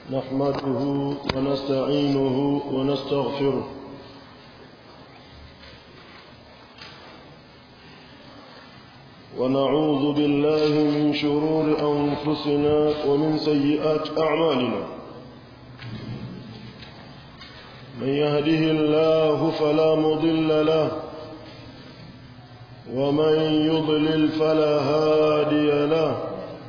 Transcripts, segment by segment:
نحمده ونستعينه ونستغفره ونعوذ بالله من شرور أنفسنا ومن سيئات أعمالنا من يهده الله فلا مضل له ومن يضلل فلا هادي له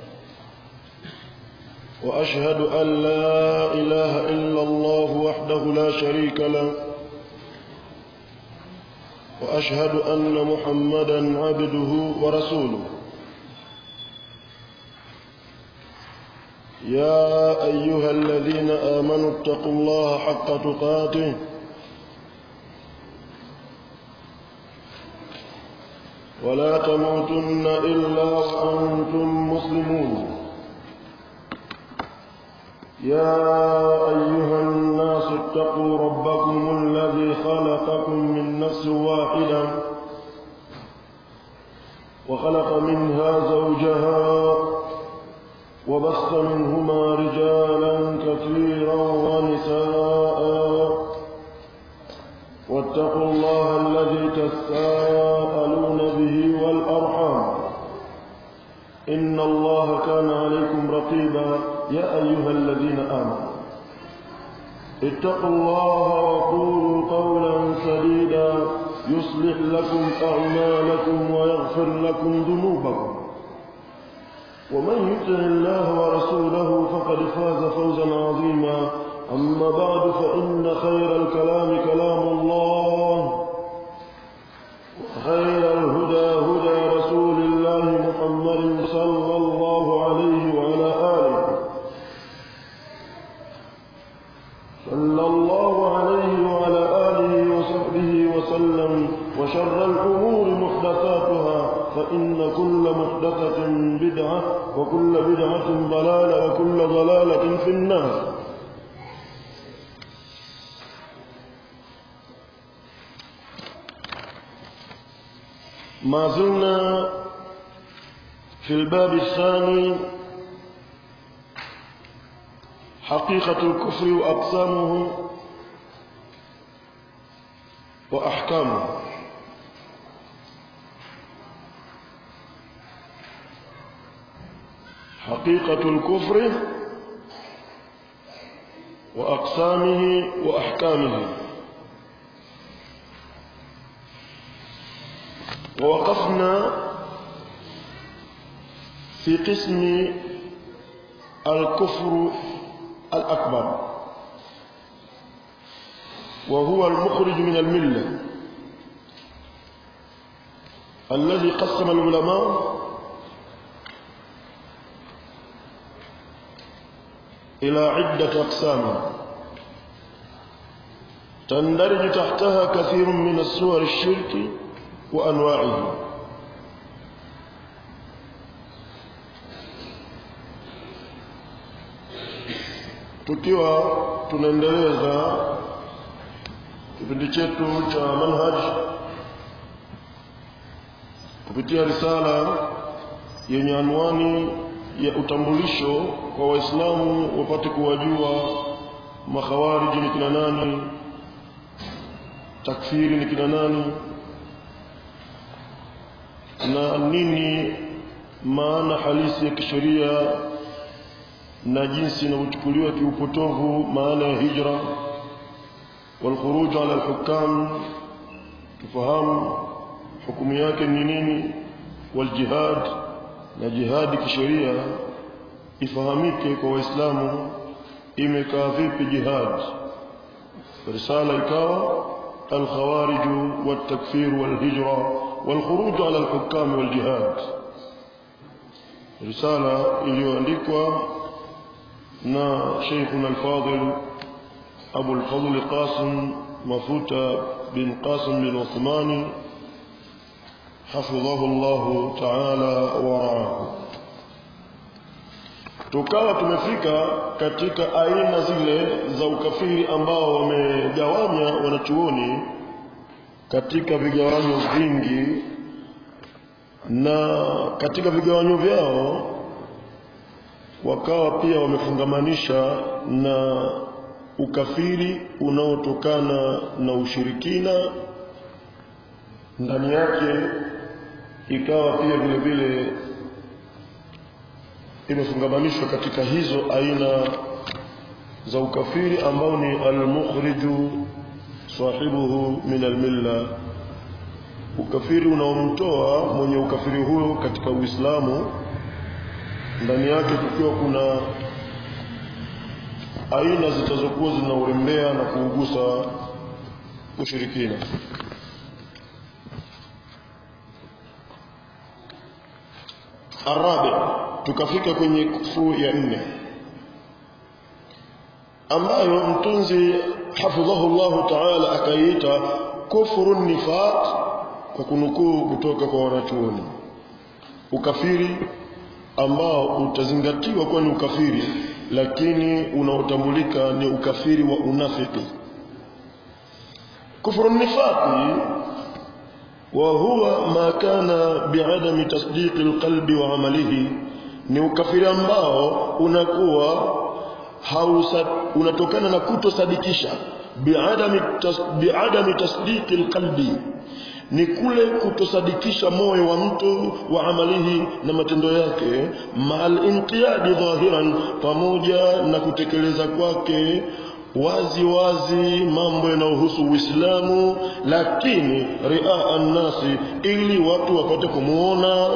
وأشهد أن لا إله إلا الله وحده لا شريك له وأشهد أن محمدا عبده ورسوله يا أيها الذين آمنوا اتقوا الله حق تقاته ولا تموتن إلا وأنتم مسلمون يا أيها الناس اتقوا ربكم الذي خلقكم من نفس واحدة وخلق منها زوجها وبث منهما رجالا كثيرا ونساء واتقوا الله الذي تساءلون به والأرحام إن الله كان عليكم رقيبا يا أيها الذين آمنوا اتقوا الله وقولوا قولا سديدا يصلح لكم أعمالكم ويغفر لكم ذنوبكم ومن يطع الله ورسوله فقد فاز فوزا عظيما أما بعد فإن خير الكلام كلام الله وخير الهدى هدى رسول الله محمد صلى الله عليه وعلى آله صلى الله عليه وعلى آله وصحبه وسلم وشر الأمور محدثاتها فإن كل محدثة بدعة وكل بدعة ضلالة وكل ضلالة في النار ما زلنا في الباب الثاني حقيقة الكفر وأقسامه وأحكامه حقيقة الكفر وأقسامه وأحكامه ووقفنا في قسم الكفر الأكبر وهو المخرج من الملة الذي قسم العلماء إلى عدة أقسام تندرج تحتها كثير من الصور الشرك وأنواعه tukiwa tunaendeleza kipindi chetu cha manhaj kupitia risala yenye anwani ya utambulisho kwa waislamu wapate kuwajua makhawariji ni kina nani takfiri ni kina nani na nini maana halisi ya kisheria na jinsi inavyochukuliwa kiupotovu maana ya hijra والخروج على الحكام tufahamu hukumu yake ni nini waljihad na jihadi kisheria ifahamike kwa waislamu imekaa vipi jihad risala ikawa الخوارج والتكفير والهجرة والخروج على الحكام والجهاد رسالة iliyoandikwa na Sheikhuna al-Fadil Abu al-Fadl Qasim Mafuta bin Qasim bin Uthmani حفظه الله تعالى ورعاه tukawa tumefika katika aina zile za ukafiri ambao wamegawanya wanachuoni katika vigawanyo vingi na katika vigawanyo vyao wakawa pia wamefungamanisha na ukafiri unaotokana na ushirikina ndani yake ikawa pia vile vile imefungamanishwa katika hizo aina za ukafiri ambao ni almukhriju sahibuhu min almilla ukafiri unaomtoa mwenye ukafiri huyo katika Uislamu ndani yake kukiwa kuna aina zitazokuwa zinaurembea na kuugusa ushirikina arabi tukafika kwenye kufuru ya nne ambayo mtunzi hafidhahu llahu taala akaiita kufuru nifaq kwa kunukuu kutoka kwa wanachuoni ukafiri ambao utazingatiwa kuwa ni ukafiri lakini unaotambulika ni ukafiri wa unafiki kufuru nifaqi وهو ما كان بعدم تصديق القلب وعمله ni ukafiri ambao unakuwa hausa, unatokana na kutosadikisha biadami, tas, biadami tasdiqi lqalbi ni kule kutosadikisha moyo wa mtu wa amalihi na matendo yake maal inqiyadi dhahiran pamoja na kutekeleza kwake wazi wazi mambo yanayohusu Uislamu, lakini ria nnasi, ili watu wapate kumuona.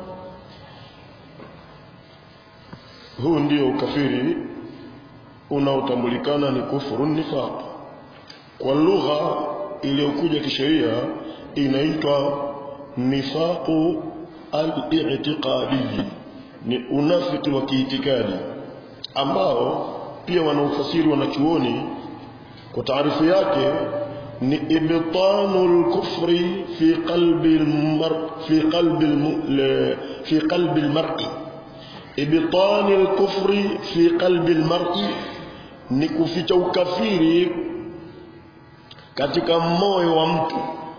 Huu ndio ukafiri unaotambulikana ni kufuru nifaq. Kwa lugha iliyokuja kisheria inaitwa nifaqu al-i'tiqadi, ni unafiki wa kiitikadi ambao pia wanaufasiri wanachuoni kwa taarifu yake ni ibtanu lkufri fi qalbi almar fi qalbi almu, fi qalbi almar'i ibtani lkufri fi qalbi almar'i ni kuficha ukafiri katika moyo wa mtu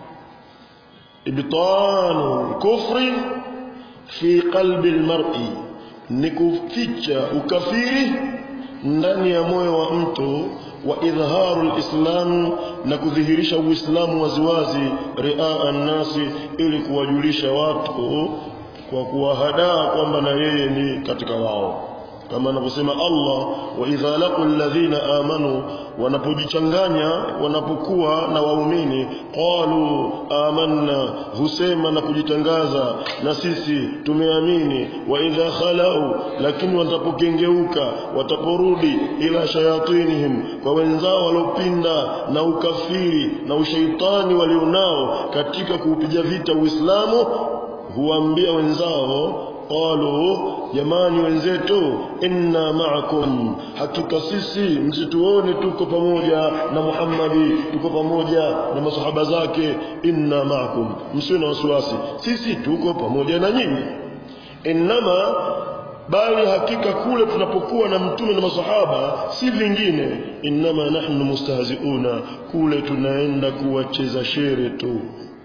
ibtanu lkufri fi qalbi almar'i ni kuficha ukafiri ndani ya moyo wa mtu wa idharu lislam na kudhihirisha uislamu waziwazi ria nnasi ili kuwajulisha watu kwa kuwahadaa kwamba na yeye ni katika wao kama anavyosema Allah wa idha laqu alladhina amanu wanapojichanganya wanapokuwa na waumini qalu amanna husema na kujitangaza na sisi tumeamini wa idha khalau lakini watapokengeuka wataporudi ila shayatinihim kwa wenzao waliopinda na ukafiri na ushaitani walionao katika kuupiga vita Uislamu huambia wenzao qalu jamani wenzetu inna ma'akum hakika sisi msituone tuko pamoja na Muhammadi tuko pamoja na masahaba zake inna ma'akum msiwe na wasiwasi sisi tuko pamoja na nyinyi innama bali hakika kule tunapokuwa na mtume na masahaba si vingine innama nahnu mustahziuna kule tunaenda kuwacheza shere tu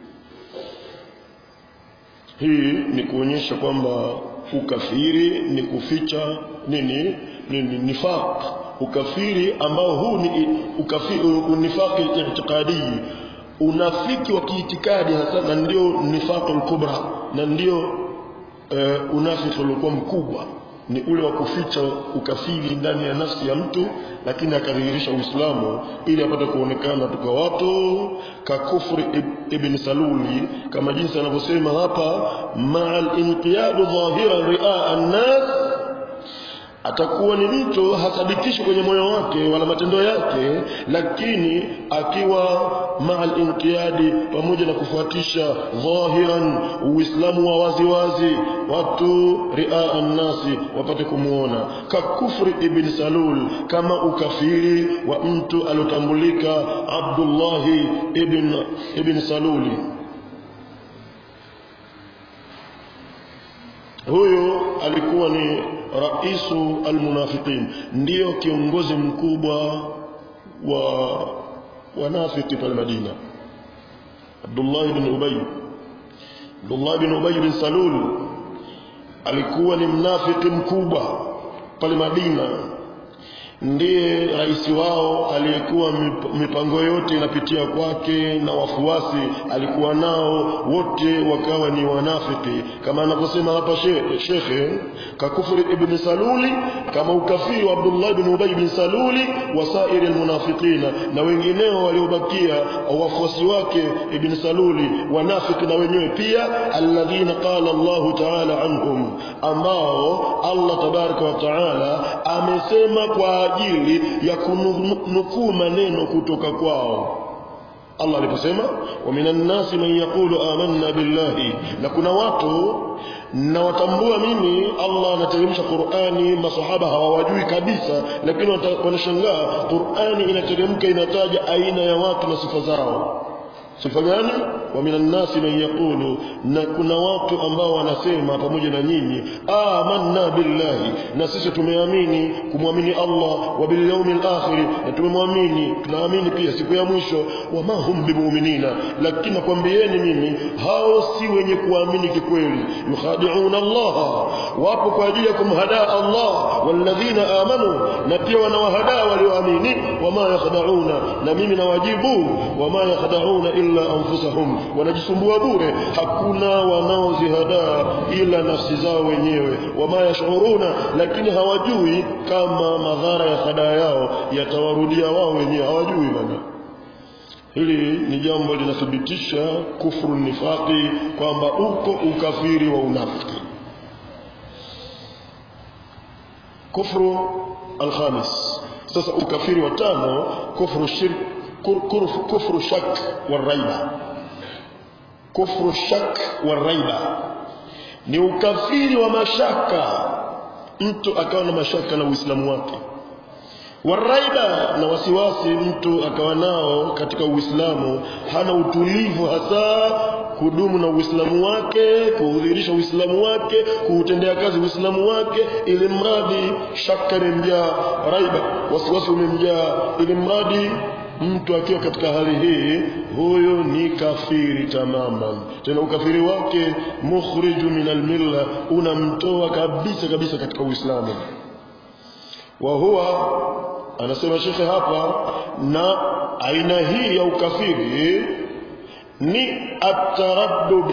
hii ni kuonyesha kwamba ukafiri ni kuficha nini nini nifaq ukafiri ambao huu ni ukafiri unifaqi i'tiqadi unafiki wa kiitikadi hasa na ndio nifaqul kubra na ndio uh, unafiki uliokuwa mkubwa ni ule wa kuficha ukafiri ndani ya nafsi ya mtu lakini akadhihirisha Uislamu ili apate kuonekana tuka watu kakufri ibn Saluli kama jinsi anavyosema hapa ma'al inqiyadu dhahiran ri'a an-nas atakuwa ni mtu hasadikishi kwenye moyo wake wala matendo yake lakini akiwa ma'al inqiyadi pamoja na kufuatisha dhahiran uislamu wa wazi wazi watu ri'a an-nasi wapate kumuona kakufri ibn salul kama ukafiri wa mtu alotambulika Abdullah ibn ibn saluli huyo alikuwa ni raisu almunafiqin ndiyo kiongozi mkubwa wa wanafiki pale Madina Abdullah ibn Ubay Abdullah ibn Ubay bin Salul alikuwa ni mnafiki mkubwa pale Madina ndiye rais wao aliyekuwa mipango yote inapitia kwake na wafuasi alikuwa nao wote wakawa ni wanafiki kama anavyosema hapa shekhe kakufri ibn saluli kama ukafiri wa Abdullah ibn Ubay ibn saluli wasairi almunafiqina na wengineo waliobakia wafuasi wake ibn saluli wanafiki na wenyewe pia alladhina qala Allah ta'ala anhum ambao Allah tabaraka wa ta'ala amesema kwa ajili ya kunukuu maneno kutoka kwao Allah aliposema wa minan nasi man yaqulu amanna billahi na kuna watu na watambua mimi Allah anateremsha Qur'ani masahaba hawawajui kabisa lakini wanashangaa Qur'ani inateremka inataja aina ya watu na sifa zao sifa gani wa minan nasi man yaqulu na kuna watu ambao wanasema pamoja na nyinyi amanna billahi na sisi tumeamini kumwamini Allah wa bil yawmil akhir na tumemwamini tunaamini pia siku ya mwisho wa ma hum bimuminina lakini nakwambieni mimi hao si wenye kuamini kikweli yukhadi'una Allah wapo kwa ajili ya kumhadaa Allah walladhina amanu na pia wanawahadaa walioamini wama yakhda'una na mimi nawajibu wama yakhda'una illa anfusahum wanajisumbua bure hakuna wanaozihadaa ila nafsi zao wenyewe wama yashuruna lakini hawajui kama madhara ya hadaa yao yatawarudia wao wenyewe hawajui bana hili ni jambo linathibitisha kufru nifaqi kwamba uko ukafiri wa unafiki kufru alkhamis sasa ukafiri wa tano kufru shirk كفر شك والريبة كفر الشك والريبة ni ukafiri wa mashaka mtu akawa na mashaka na uislamu wake waraiba na wasiwasi mtu akawa nao katika uislamu hana utulivu hasa kudumu na uislamu wake kuudhirisha uislamu wake kuutendea kazi uislamu wake ili mradi shaka imemjaa raiba wasiwasi umemjaa ili mradi mtu akiwa katika hali hii huyo ni kafiri tamaman tena ukafiri wake mukhriju min almilla unamtoa kabisa kabisa katika uislamu wa huwa anasema shekhe hapa na aina hii ya ukafiri ni ataraddudi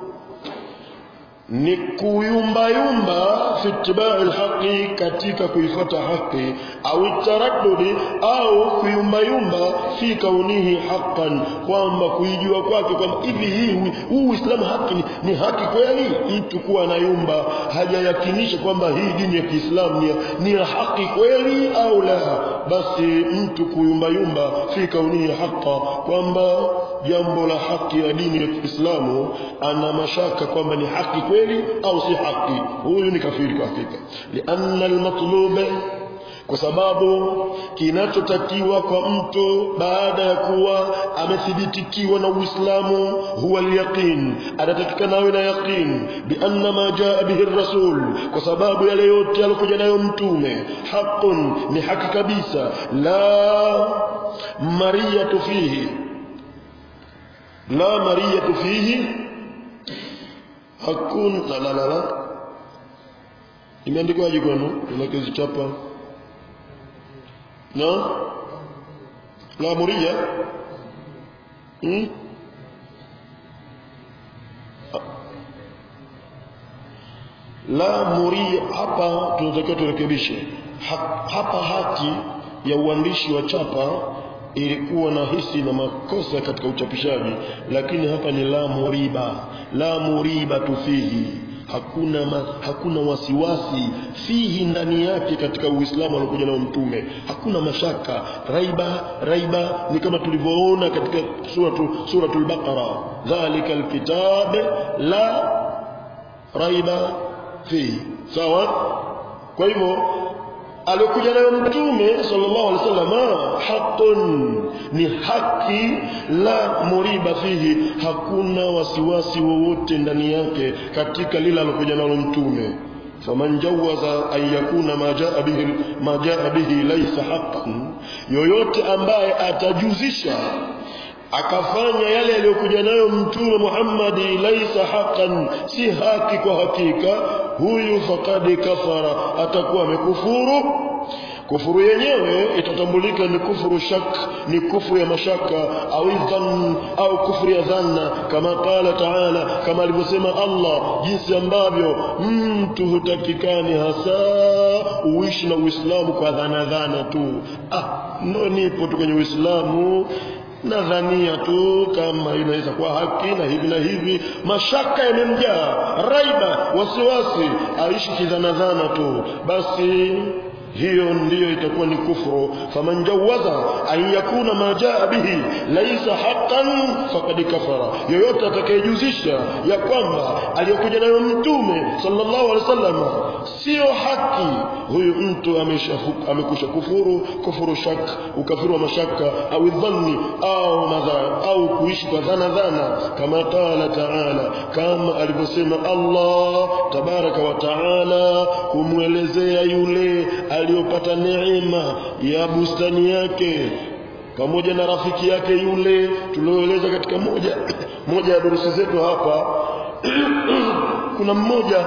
ni kuyumbayumba fi ittibai alhaqi katika kuifuata haki au taraddudi au kuyumbayumba fi kaunihi haqqan kwamba kuijua kwake kwamba hivi hii huu Uislamu haki ni, ni haki kweli mtu kuwa anayumba hajayakinisha kwamba hii dini ya Kiislamu ni, ni ya haki kweli au la basi mtu kuyumbayumba fi kaunihi haqqa kwamba jambo la haki ya dini ya Kiislamu ana mashaka kwamba ni haki kweli au si haki huyu ni kafiri kwa hakika lianna almatlub kwa sababu kinachotakiwa kwa mtu baada ya kuwa amethibitikiwa na Uislamu huwa alyaqin anatakikana awe na yaqin bianna ma jaa bihi rasul kwa sababu yale yote alikuja nayo mtume haqqun ni haki kabisa la mariyatu fihi la mariyatu fihi hakuna la la la la imeandikwaje kwenu unakizichapa na la muria hmm? la muria hapa tunatakiwa turekebishe ha, hapa hati ya uandishi wa chapa ilikuwa na hisi na makosa katika uchapishaji lakini hapa ni la muriba la muriba tufihi hakuna ma, hakuna wasiwasi fihi ndani yake katika uislamu aliokuja nao mtume hakuna mashaka raiba raiba ni kama tulivyoona katika suratu suratul baqara dhalika alkitab la raiba fihi sawa kwa hivyo alikuja nayo mtume sallallahu alaihi wasallam haqqun ni haki la muriba fihi hakuna wasiwasi wowote ndani yake katika lile alokuja nalo mtume faman jawaza an yakuna ma jaa bihi ma jaa bihi laysa haqqan yoyote ambaye atajuzisha akafanya yale aliyokuja nayo mtume Muhammad laisa haqqan si haki kwa hakika huyu faqad kafara atakuwa amekufuru kufuru yenyewe itatambulika ni kufuru shak ni kufuru ya mashaka au dhann au kufuru ya dhanna kama qala taala kama alivyosema Allah jinsi ambavyo mtu hutakikani hasa uishi na Uislamu kwa dhana dhana tu ah ndo nipo tu kwenye Uislamu nadhania tu kama inaweza kuwa haki na hivi na hivi mashaka yamemjaa raiba wasiwasi aishi kidhanadhana tu basi hiyo ndiyo itakuwa ni kufru faman jawaza an yakuna ma jaa bihi laisa haqqan faqad kafara yoyote atakayejuzisha ya kwamba aliyokuja nayo mtume sallallahu alaihi wasallam sio haki huyu mtu amesha amekusha kufuru kufuru shak ukafiru wa mashaka au dhanni au madha au kuishi kwa dhana dhana kama qala taala kama alivyosema Allah tabaraka wa taala kumwelezea yule aliyopata neema ya bustani yake pamoja na rafiki yake yule tulioeleza katika moja moja ya durusi zetu hapa kuna mmoja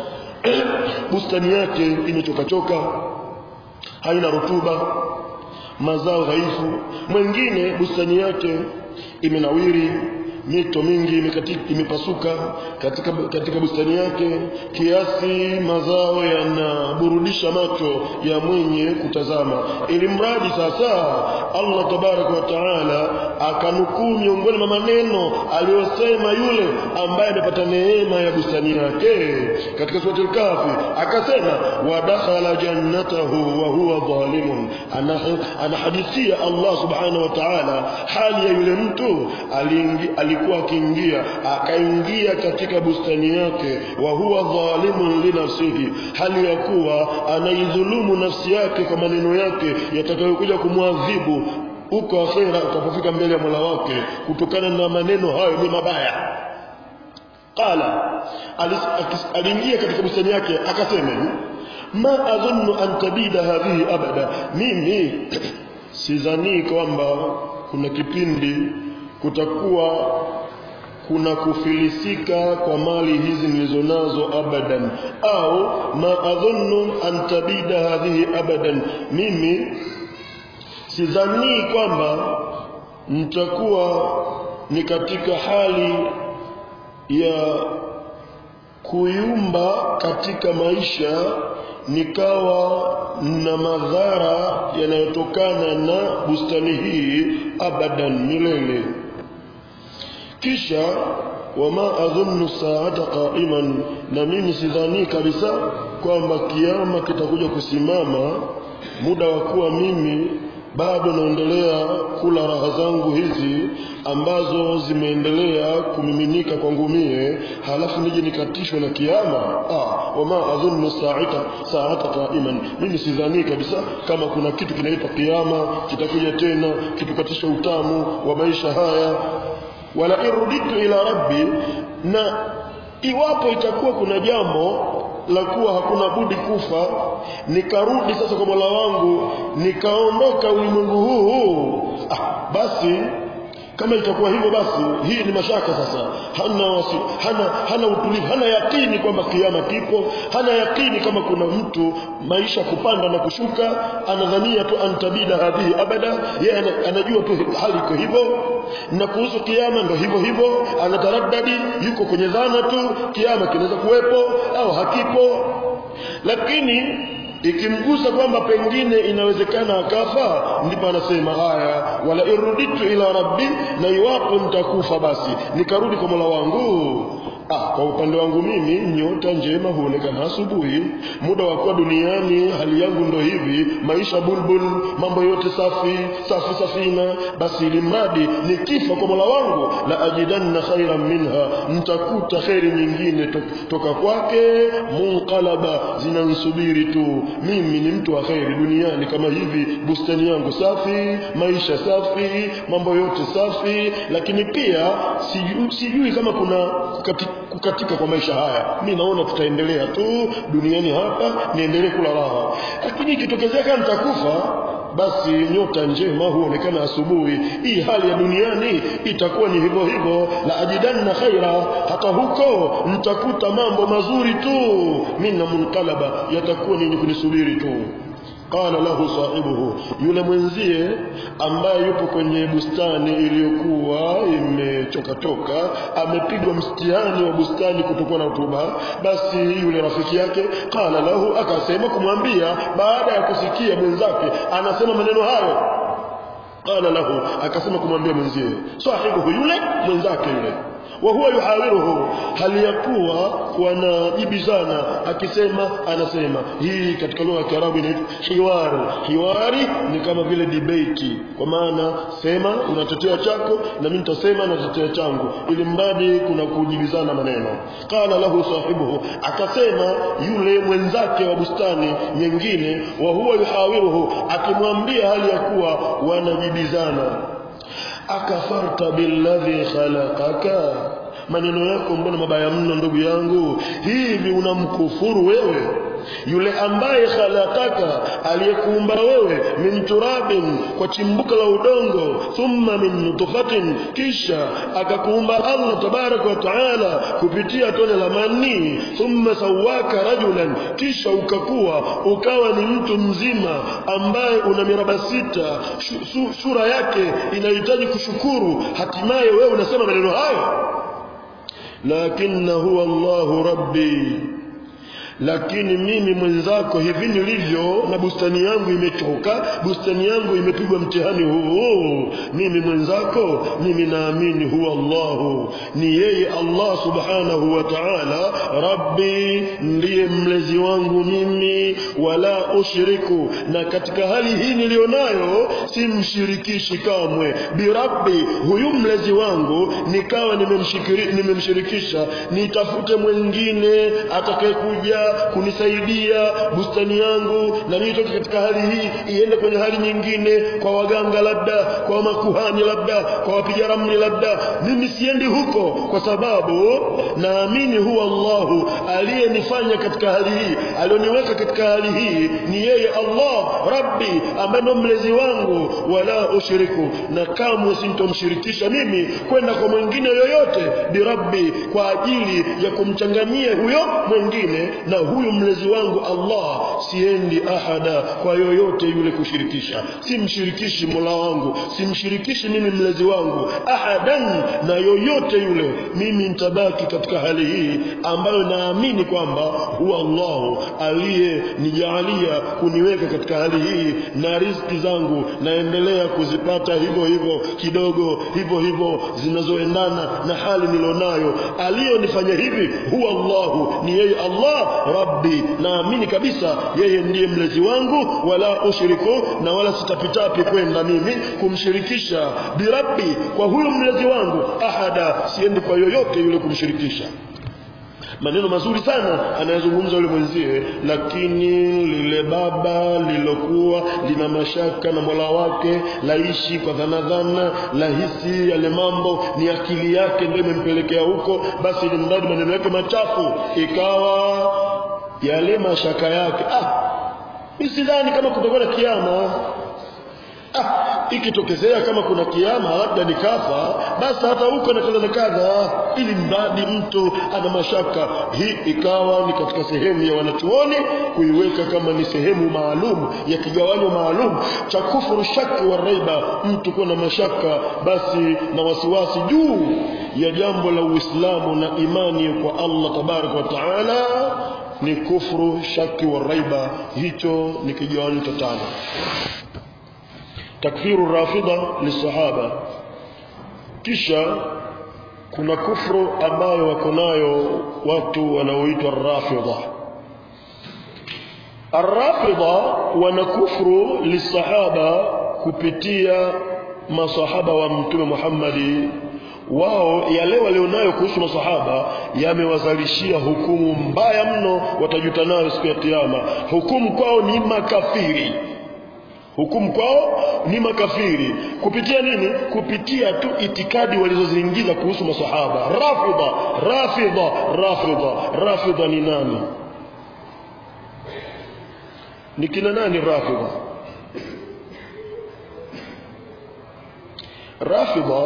bustani yake imechokachoka haina rutuba mazao dhaifu mwingine bustani yake imenawiri mito mingi imekatika imepasuka katika katika bustani yake kiasi mazao yanaburudisha macho ya mwenye kutazama ili mradi sasa Allah tabaraka wa taala akanukuu miongoni mwa maneno aliyosema yule ambaye amepata neema ya bustani yake katika sura al-Kahfi akasema wadakhala jannatahu wa huwa zalimun anahadithia Allah subhanahu wa ta'ala hali ya yule mtu aliingi alikuwa akiingia akaingia katika bustani yake wa huwa dhalimun li nafsihi hali ya kuwa anaidhulumu nafsi yake kwa maneno yake yatakayokuja kumwadhibu huko akhera utapofika mbele ya Mola wake kutokana na maneno hayo ni mabaya qala aliingia katika bustani yake akasema ma adhunnu an tabida hadhihi abada mimi sidhani kwamba kuna kipindi kutakuwa kuna kufilisika kwa mali hizi nilizonazo abadan au ma adhunnu an tabida hadhihi abadan mimi sidhani kwamba nitakuwa ni katika hali ya kuyumba katika maisha nikawa na madhara yanayotokana na bustani hii abadan milele kisha wama adhunnu saata qa'iman na mimi sidhani kabisa kwamba kiama kitakuja kusimama muda wa kuwa mimi bado naendelea kula raha zangu hizi ambazo zimeendelea kumiminika kwangu mie halafu nije nikatishwe na kiama ah wama adhunnu sa'ata sa'ata qa'iman mimi sidhani kabisa kama kuna kitu kinaitwa kiama kitakuja tena kitukatisha utamu wa maisha haya wala iruditu ila rabbi na iwapo itakuwa kuna jambo la kuwa hakuna budi kufa nikarudi sasa kwa Mola wangu nikaondoka ulimwengu huu ah, basi kama itakuwa hivyo basi hii ni mashaka sasa hana wasi, hana hana utulivu hana yakini kwamba kiama kipo hana yakini kama kuna mtu maisha kupanda na kushuka anadhania tu antabida hadhihi abada yeye anajua tu hali iko hivyo na kuhusu kiama ndo hivyo hivyo anataraddadi yuko kwenye dhana tu kiama kinaweza kuwepo au hakipo lakini ikimgusa kwamba pengine inawezekana akafa ndipo anasema haya wala iruditu ila rabbi na iwapo nitakufa basi nikarudi kwa Mola wangu ah kwa upande wangu mimi nyota njema huonekana asubuhi muda wa kuwa duniani hali yangu ndo hivi maisha bulbul mambo yote safi safi safina basi ili mradi nikifa kwa Mola wangu la ajidanna khairan minha nitakuta khairi nyingine to, toka kwake munqalaba zinansubiri tu mimi ni mtu wa khairi duniani kama hivi bustani yangu safi maisha safi mambo yote safi lakini pia sijui, sijui kama kuna kukatika, kukatika kwa maisha haya mi naona tutaendelea tu duniani hapa niendelee kula raha lakini ikitokezea kama nitakufa basi nyota njema huonekana asubuhi hii hali ya duniani itakuwa ni hivyo hivyo la ajidanna khaira hata huko nitakuta mambo mazuri tu minna munqalaba yatakuwa ni kunisubiri tu qala lahu sahibuhu yule mwenzie ambaye yupo kwenye bustani iliyokuwa imechokatoka amepigwa mtihani wa bustani kutokuwa na rutuba basi yule rafiki yake qala lahu akasema kumwambia baada ya kusikia mwenzake anasema maneno hayo qala lahu akasema kumwambia mwenzie sahibuhu yule mwenzake yule wa huwa yuhawiruhu hali ya kuwa wanajibizana akisema anasema hii katika lugha ya Kiarabu inaitwa hiwari hiwari ni kama vile debate kwa maana sema unatetea chako na mimi nitasema natetea changu ili mradi kuna kujibizana maneno qala lahu sahibuhu akasema yule mwenzake wa bustani nyingine wa huwa yuhawiruhu akimwambia hali ya kuwa wanajibizana akafarta billadhi khalaqaka maneno yako mbona mabaya mno ndugu yangu hivi unamkufuru wewe yule ambaye khalaqaka aliyekuumba wewe min turabin kwa chimbuko la udongo thumma min nutfatin kisha akakuumba Allah tabaraka wa taala kupitia tone la mani thumma sawaka rajulan kisha ukakuwa ukawa ni mtu mzima ambaye una miraba sita sura yake inahitaji kushukuru hatimaye wewe unasema maneno hayo lakini huwa Allahu rabbi lakini mimi mwenzako hivi nilivyo na bustani yangu imechoka bustani yangu imepigwa mtihani huu mimi mwenzako mimi naamini huwa Allahu ni yeye Allah subhanahu wa ta'ala rabbi ndiye mlezi wangu mimi wala ushiriku na katika hali hii nilionayo simshirikishi kamwe birabbi huyu mlezi wangu nikawa nimemshirikisha nitafute mwingine atakayekuja kunisaidia bustani yangu na nitoke katika hali hii iende kwenye hali nyingine kwa waganga labda kwa makuhani labda kwa wapiga ramli labda mimi siendi huko kwa sababu naamini huwa Allahu aliyenifanya katika hali hii alioniweka katika hali hii ni yeye Allah Rabbi ambaye ndo mlezi wangu wala ushiriku na kamwe sintomshirikisha mimi kwenda kwa mwingine yoyote birabbi kwa ajili ya kumchanganyia huyo mwingine na huyu mlezi wangu Allah siendi ahada kwa yoyote yule kushirikisha simshirikishi Mola wangu simshirikishi mimi mlezi wangu ahadan na yoyote yule mimi nitabaki katika hali hii ambayo naamini kwamba huwa Allah aliyenijalia kuniweka katika hali hii na riziki zangu naendelea kuzipata hivyo hivyo kidogo hivyo hivyo zinazoendana na hali nilonayo aliyonifanya hivi huwa Allah ni yeye Allah rabbi naamini kabisa yeye ndiye mlezi wangu wala ushiriku na wala sitapitapi kwenda mimi kumshirikisha birabbi kwa huyu mlezi wangu ahada siendi kwa yoyote yule kumshirikisha maneno mazuri sana anayezungumza yule mwenzie lakini lile baba lilokuwa lina mashaka na mola wake laishi kwa dhana dhana lahisi yale mambo ni akili yake ndio imempelekea huko basi ni mradi maneno yake machafu ikawa yale mashaka yake ah sidhani kama kutakuwa na kiama ah ikitokezea kama kuna kiama labda nikafa basi hata huko na kadha na kadha ili mradi mtu ana mashaka hii ikawa ni katika sehemu ya wanachuoni kuiweka kama ni sehemu maalum ya kigawanyo maalum cha kufuru shaki wa raiba mtu kuwa na mashaka basi na wasiwasi juu ya jambo la Uislamu na imani kwa Allah tabaraka wa taala ni kufuru shaki wa raiba hicho ni kigawanyo cha tano takfiru rafida lisahaba kisha kuna kufru ambayo wako nayo watu wanaoitwa rafida arrafida wana kufru lisahaba kupitia masahaba wa mtume Muhammadi wao yale walionayo kuhusu masahaba yamewazalishia hukumu mbaya mno watajuta nayo siku ya kiyama hukumu kwao ni makafiri hukumu kwao ni makafiri kupitia nini kupitia tu itikadi walizoziingiza kuhusu masahaba rafidha rafidha rafidha rafidha ni nani ni kina nani rafidha rafidha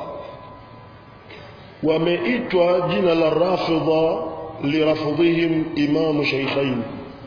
wameitwa jina la rafidha lirafdhihim imamu shaykhain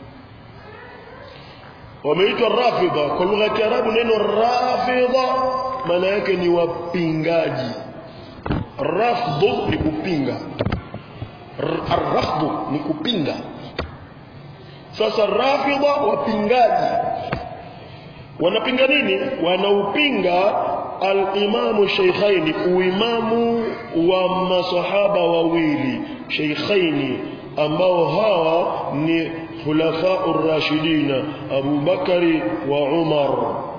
wameitwa rafidha kwa lugha ya Kiarabu neno rafidha maana yake ni wapingaji rafdhu ni kupinga arrafdhu ni kupinga sasa rafidha wapingaji wanapinga nini wanaupinga al-imamu shaykhaini uimamu wa masahaba wawili shaykhaini ambao hawa ni khulafa ar-rashidina Abu Bakari wa Umar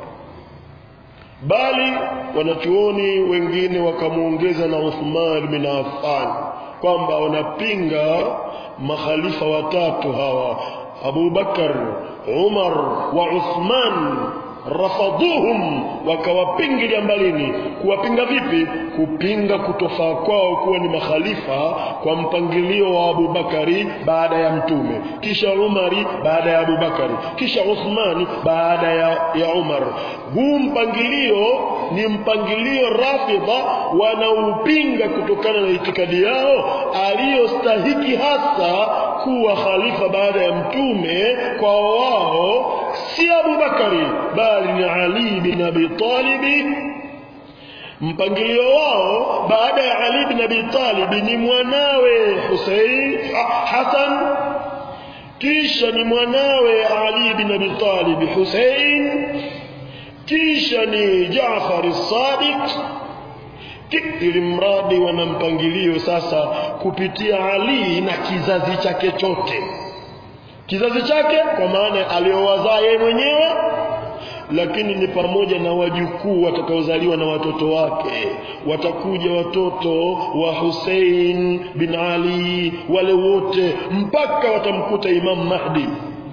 bali wanachuoni wengine wakamuongeza na Uthman bin Affan kwamba wanapinga makhalifa watatu hawa Abu Bakar Umar wa Uthman rafadhuhum wakawapingilia mbalini kuwapinga vipi kupinga kutofaa kwao kuwa ni makhalifa kwa mpangilio wa Abu Bakari baada ya mtume kisha Umari baada ya Abu Bakari kisha Uthmani baada ya, ya Umar huu mpangilio ni mpangilio rafidha wanaupinga kutokana na itikadi yao aliyostahiki hasa kuwa khalifa baada ya mtume kwa wao si Abu Bakari bali ni Ali bin Abi Talib mpangilio wao baada ya Ali bin Abi Talib ni mwanawe Hussein Hassan kisha ni mwanawe Ali bin Abi Talib Hussein kisha ni Jaafar as-Sadiq ili mradi wana mpangilio sasa kupitia Ali na kizazi chake chote kizazi chake kwa maana aliowazaa yeye mwenyewe lakini ni pamoja na wajukuu watakaozaliwa na watoto wake watakuja watoto wa Hussein bin Ali wale wote mpaka watamkuta Imam Mahdi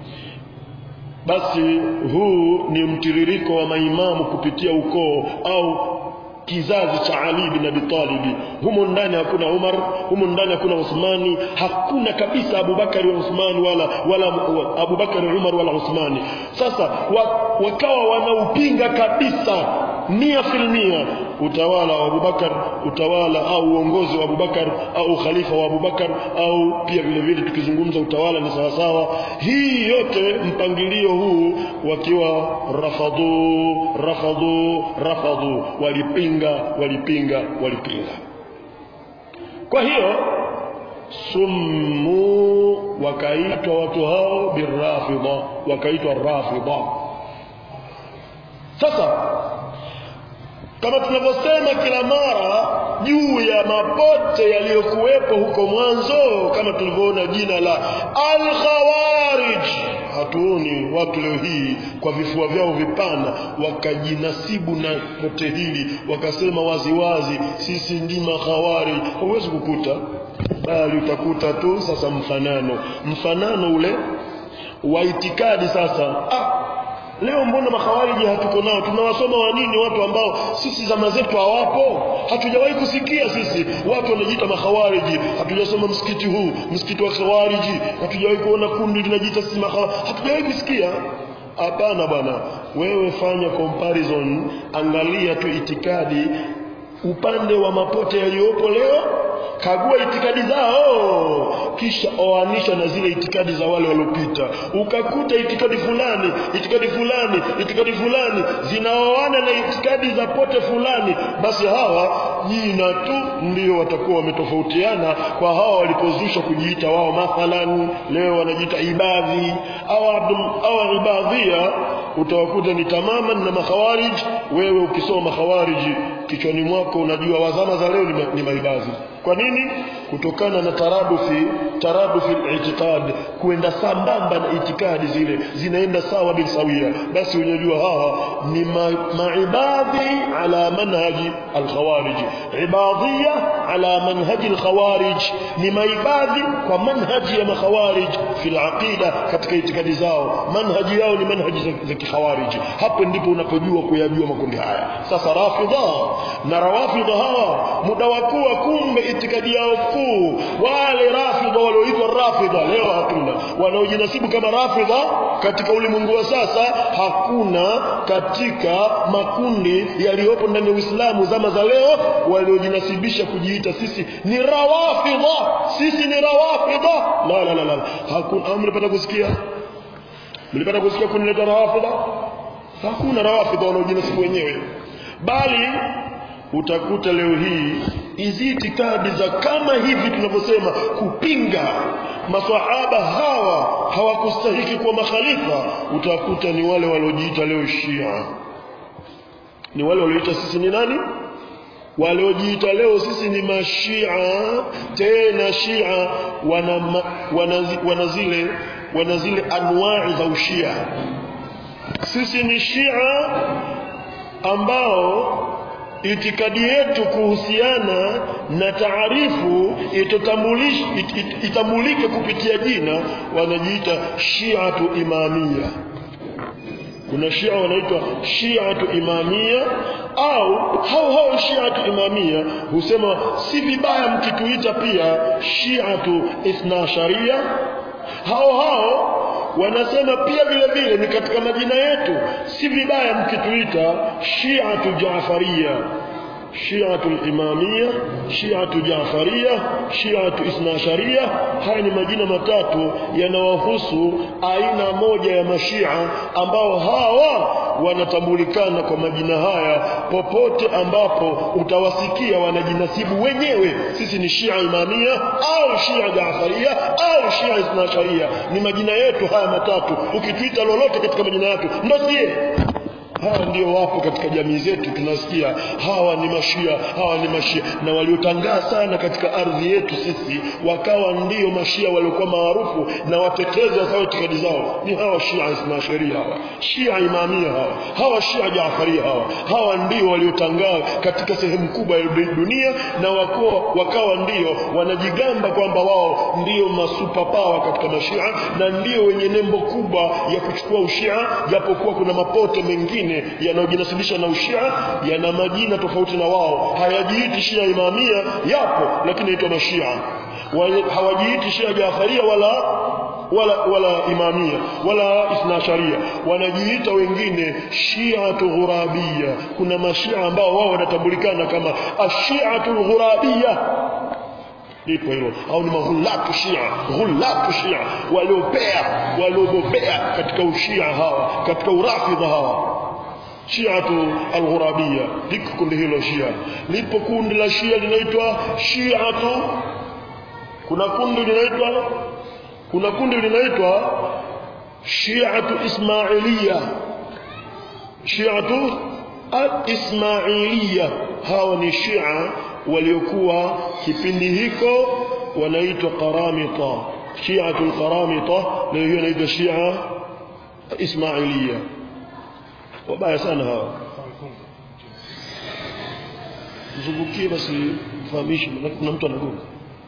basi huu ni mtiririko wa maimamu kupitia ukoo au kizazi cha Ali bin Abi Talib humo ndani hakuna Umar humo ndani hakuna Uthmani hakuna kabisa Abu Bakari wa Uthmani wala wala Abu Bakari Umar wala Uthmani sasa wakawa wanaupinga kabisa mia filmia utawala wa Abu Bakar utawala au uongozi wa Abu Bakar au khalifa wa Abu Bakar au pia vile vile tukizungumza utawala ni sawa sawa hii yote mpangilio huu wakiwa rafadhu rafadhu rafadhu walipinga walipinga walipinga kwa hiyo summu wakaitwa watu hao birafidha wakaitwa rafidha sasa kama tunavyosema kila mara juu ya mapote yaliyokuwepo huko mwanzo kama tulivyoona jina la al-khawarij hatuoni watu leo hii kwa vifua vyao vipana wakajinasibu na pote hili wakasema waziwazi sisi ndi makhawarij huwezi kukuta bali utakuta tu sasa mfanano mfanano ule wa itikadi sasa ah Leo mbona makhawariji hatuko nao? Tunawasoma wa nini watu ambao sisi zama zetu hawapo? Hatujawahi kusikia sisi watu wanajiita makhawariji. Hatujasoma msikiti huu, msikiti wa khawariji. Hatujawahi kuona kundi linajiita sisi makhawariji. Hatujawahi kusikia. Hapana bwana. Wewe fanya comparison, angalia tu itikadi upande wa mapote yaliyopo leo kagua itikadi zao kisha oanisha na zile itikadi za wale waliopita ukakuta itikadi fulani itikadi fulani itikadi fulani zinaoana na itikadi za pote fulani basi hawa jina tu ndio watakuwa wametofautiana kwa hawa walipozusha kujiita wao mathalan leo wanajiita ibadhi au au ibadhia utawakuta ni tamaman na makhawarij wewe ukisoma makhawariji kichwani mwako unajua wazama za leo ni, ni maibadhi kwa nini kutokana na taradufi taradufi al-i'tiqad kuenda sambamba na itikadi zile zinaenda sawa bin sawia basi unajua hawa ni maibadhi ala manhaji al-khawarij ibadhiya ala manhaji al-khawarij ni maibadhi kwa manhaji ya makhawarij fi al-aqida katika itikadi zao manhaji yao ni manhaji za, za kikhawarij hapo ndipo unapojua kuyajua makundi haya sasa rafidha na rawafidha hawa muda wa kuwa kumbe itikadi yao kuu wale rafidha walioitwa rafidha leo hatuna wanaojinasibu kama rafidha katika ulimwengu wa sasa hakuna katika makundi yaliyopo ndani ya Uislamu zama za leo waliojinasibisha kujiita sisi ni rawafidha sisi ni rawafidha la la la la hakuna mlipata kusikia mlipata kusikia kundi la rawafidha hakuna rawafidha wanaojinasibu wenyewe bali utakuta leo hii hizi itikadi za kama hivi tunavyosema kupinga maswahaba hawa hawakustahiki kuwa makhalifa utakuta ni wale waliojiita leo Shia ni wale walioita sisi ni nani waliojiita leo sisi ni mashia tena shia wana, ma, wana, wana zile wana zile anwai za ushia sisi ni shia ambao itikadi yetu kuhusiana na taarifu itambulike kupitia jina wanajiita shiatu imamia kuna shia wanaitwa shiatu imamia au hao hao shiatu imamia husema si vibaya mkituita pia shiatu ithnasharia hao hao wanasema pia vile vile ni katika majina yetu si vibaya mkituita shiatu jafaria shiatu imamia shiatu jafaria shiatu isnasharia haya ni majina matatu yanawahusu aina moja ya mashia ambao hawa wanatambulikana kwa majina haya popote ambapo utawasikia wanajinasibu wenyewe sisi ni shia imamia au shia jafaria au shia isnasharia ni majina yetu haya matatu ukituita lolote katika majina yetu ndo sie hawa ndio wapo katika jamii zetu tunasikia hawa ni mashia hawa ni mashia na waliotangaa sana katika ardhi yetu sisi wakawa ndio mashia waliokuwa maarufu na watetezi wa itikadi zao ni hawa shia ismaasharia hawa shia imamia hawa hawa shia jaafaria hawa hawa ndio waliotangaa katika sehemu kubwa ya dunia na wakuwa, wakawa ndio wanajigamba kwamba wao ndio masupa power katika mashia na ndio wenye nembo kubwa ya kuchukua ushia japokuwa kuna mapote mengine mengine yanayojinasibisha na ushia yana majina tofauti na wao hayajiiti shia imamia yapo lakini yaitwa mashia hawajiiti shia jafaria wala wala wala imamia wala isnasharia wanajiita wengine shiatu ghurabia kuna mashia ambao wao wanatambulikana kama ashiatu ghurabia lipo hilo au ni maghulatu shia ghulatu shia waliopea waliobobea katika ushia hawa katika urafidha hawa shiatu alghurabia liko kundi hilo shia lipo kundi la shia linaitwa shiatu kuna kundi linaitwa kuna kundi linaitwa shiatu ismailia shiatu al-ismailia hawa ni shia waliokuwa kipindi hiko wanaitwa qaramita shiatu al-qaramita leo hiyo inaitwa shia ismailia wabaya sana hawa mzungukie basi mfahamishi kuna mtu anagonga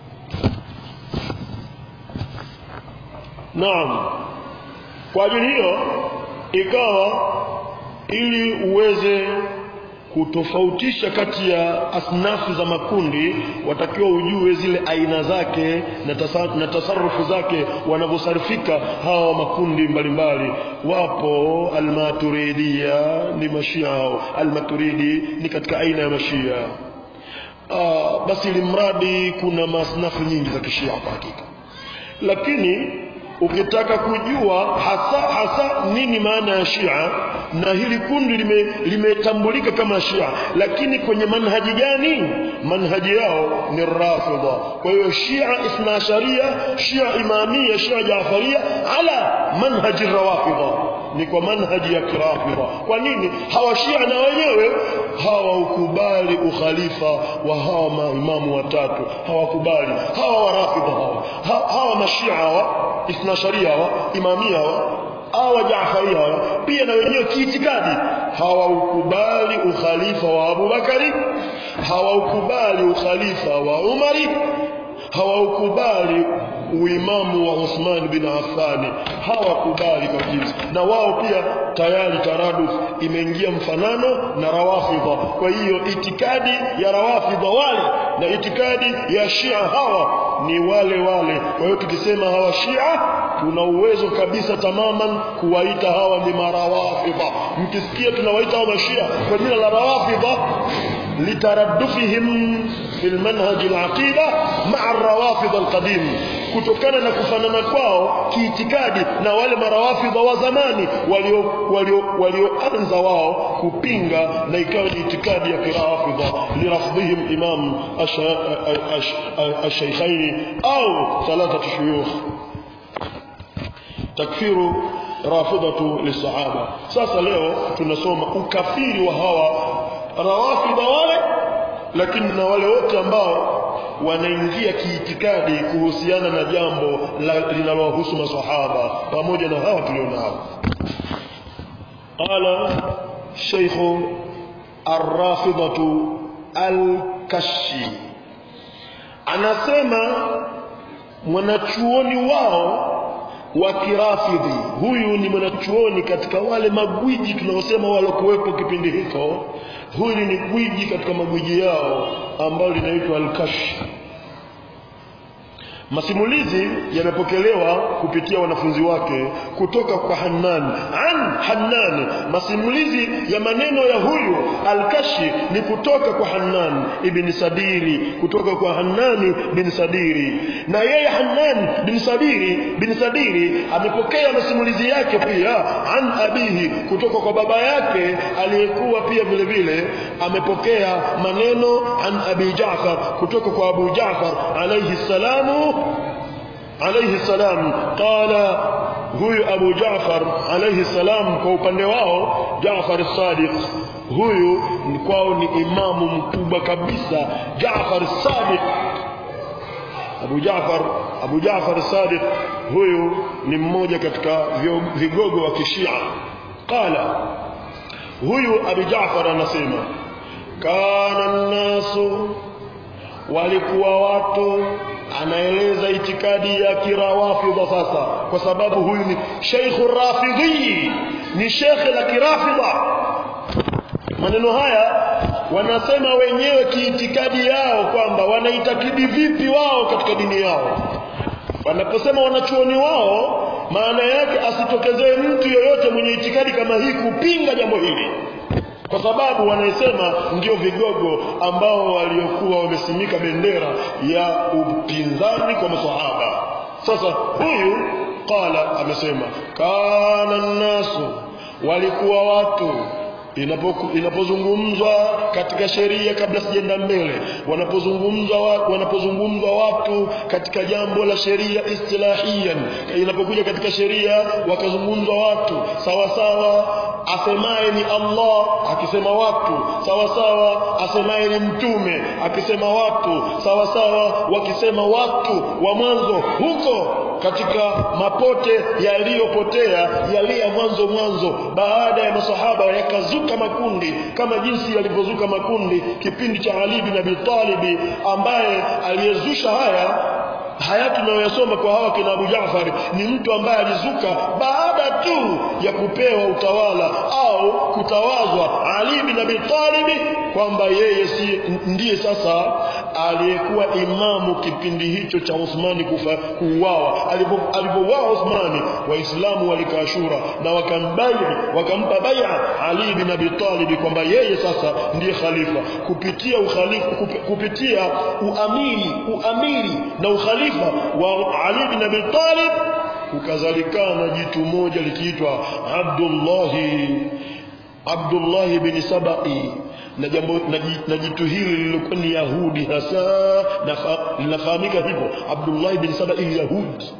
naam kwa ajili hiyo ikawa ili uweze kutofautisha kati ya asnafu za makundi watakiwa ujue zile aina zake na, tasa, na tasarufu zake wanavyosarifika hawa makundi mbalimbali wapo almaturidia ni mashia hao almaturidi ni katika aina ya mashia Aa, basi limradi kuna masnafu nyingi za kishia kwa hakika lakini ukitaka kujua hasa hasa nini maana ya Shia na hili kundi limetambulika lime kama Shia lakini kwenye manhaji gani manhaji yao ni Rafidha kwa hiyo Shia Ithna Sharia Shia Imamia Shia Jaafaria ala manhaji Rawafidha ni kwa manhaji ya kirafidha kwa nini hawa Shia na wenyewe hawaukubali ukhalifa wa hawa maimamu watatu hawakubali hawa warafidha hawa ha, hawa mashia hawa ithna sharia hawa imamia hawa hawa jaafaria hawa pia na wenyewe kiitikadi hawaukubali ukhalifa wa Abubakari hawaukubali ukhalifa wa Umari hawaukubali uimamu wa Uthman bin Affan hawakubali kabisa na wao pia tayari taraduf imeingia mfanano na rawafidha kwa hiyo itikadi ya rawafidha wale na itikadi ya shia hawa ni wale wale kwa hiyo tukisema hawa shia tuna uwezo kabisa tamaman kuwaita hawa ni marawafidha mkisikia tunawaita hawa mashia kwa jina la rawafidha litaraddufihim في المنهج العقيدة مع الروافض القديم kutokana na kufanana kwao kiitikadi na wale marawafidha wa zamani walioanza walio, walio wao kupinga na ikawa ni itikadi ya kirafidha lirafdhihim imam الشيخين أو ثلاثة شيوخ تكفير رافضة للصحابة sasa leo tunasoma ukafiri wa hawa rawafidha wale lakini na wale wote ambao wanaingia kiitikadi kuhusiana na jambo linalowahusu masahaba pamoja na hawa tulionao qala shaykh ar-rafidatu al-kashi anasema mwanachuoni wao wa kirafidhi huyu ni mwanachuoni katika wale magwiji tunaosema walokuwepo kipindi hicho huyu ni gwiji katika magwiji yao ambao linaitwa al-kashi masimulizi yamepokelewa kupitia wanafunzi wake kutoka kwa Hannan an Hannan masimulizi ya maneno ya huyu al-Kashi ni kutoka kwa Hannan ibn Sadiri kutoka kwa Hannan bin Sadiri na yeye Hannan bin Sadiri bin Sadiri amepokea masimulizi yake pia an abihi kutoka kwa baba yake aliyekuwa pia vile vile amepokea maneno an Abi Jaafar kutoka kwa Abu Jaafar alayhi salamu عليه السلام قال huyu Abu Jaafar alayhi salam kwa upande wao Jaafar Sadiq huyu kwao ni imamu mkubwa kabisa Jaafar Sadiq Abu Jaafar Abu Jaafar Sadiq huyu ni mmoja katika vigogo wa kishia qala huyu Abu Jaafar anasema kana nasu walikuwa watu anaeleza itikadi ya kirawafidha sasa kwa sababu huyu ni Sheikh Rafidhi ni Sheikh la kirafidha maneno haya wanasema wenyewe kiitikadi yao kwamba wanaitakidi vipi wao katika dini yao wanaposema wanachuoni wao maana yake asitokezee mtu yoyote mwenye itikadi kama hii kupinga jambo hili kwa sababu wanasema ndio vigogo ambao waliokuwa wamesimika bendera ya upinzani kwa masahaba sasa huyu qala amesema kana nasu walikuwa watu inapozungumzwa katika sheria kabla sijaenda mbele wanapozungumzwa wanapozungumzwa watu katika jambo la sheria istilahiyan inapokuja katika sheria wakazungumzwa watu sawa sawa asemaye ni Allah akisema watu sawa sawa asemaye ni mtume akisema watu sawa sawa wakisema watu wa mwanzo huko katika mapote yaliyopotea yaliya mwanzo mwanzo baada ya masahaba yakazuka makundi kama jinsi yalivyozuka makundi kipindi cha Ali bin Abi Talib ambaye aliyezusha haya haya tunayoyasoma kwa hawa kina Abu Jaafar ni mtu ambaye alizuka baada tu ya kupewa utawala au kutawazwa Ali bin Abi Talib kwamba yeye si ndiye sasa aliyekuwa imamu kipindi hicho cha Uthmani kufa kuuawa alipouawa Uthmani waislamu walikaa shura na wakambai wakampa bai'a Ali bin Abi Talib kwamba yeye sasa ndiye khalifa kupitia ukhalifa kupitia uamiri uamiri na ukhalifa wa Ali bin Abi Talib kukazalikana jitu moja likiitwa Abdullah Abdullah bin Sabai na jambo na jitu hili lilikuwa ni Yahudi hasa linafahamika hivyo Abdullah bin Sabai Yahudi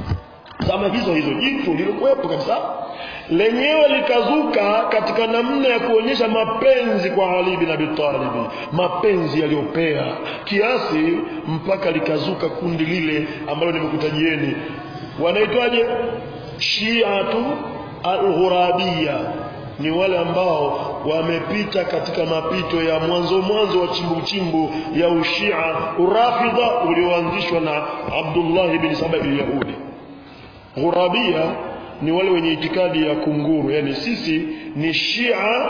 zama hizo hizo jitu lilikuwepo kabisa lenyewe likazuka katika namna ya kuonyesha mapenzi kwa Ali bin Abi Talib mapenzi yaliyopea kiasi mpaka likazuka kundi lile ambalo nimekutajieni wanaitwaje Shiatu al-Ghurabiyya ni wale ambao wamepita katika mapito ya mwanzo mwanzo wa chimbu chimbu ya ushia urafidha ulioanzishwa na Abdullah bin Saba al-Yahudi ghurabia ni wale wenye itikadi ya kunguru yani sisi ni shia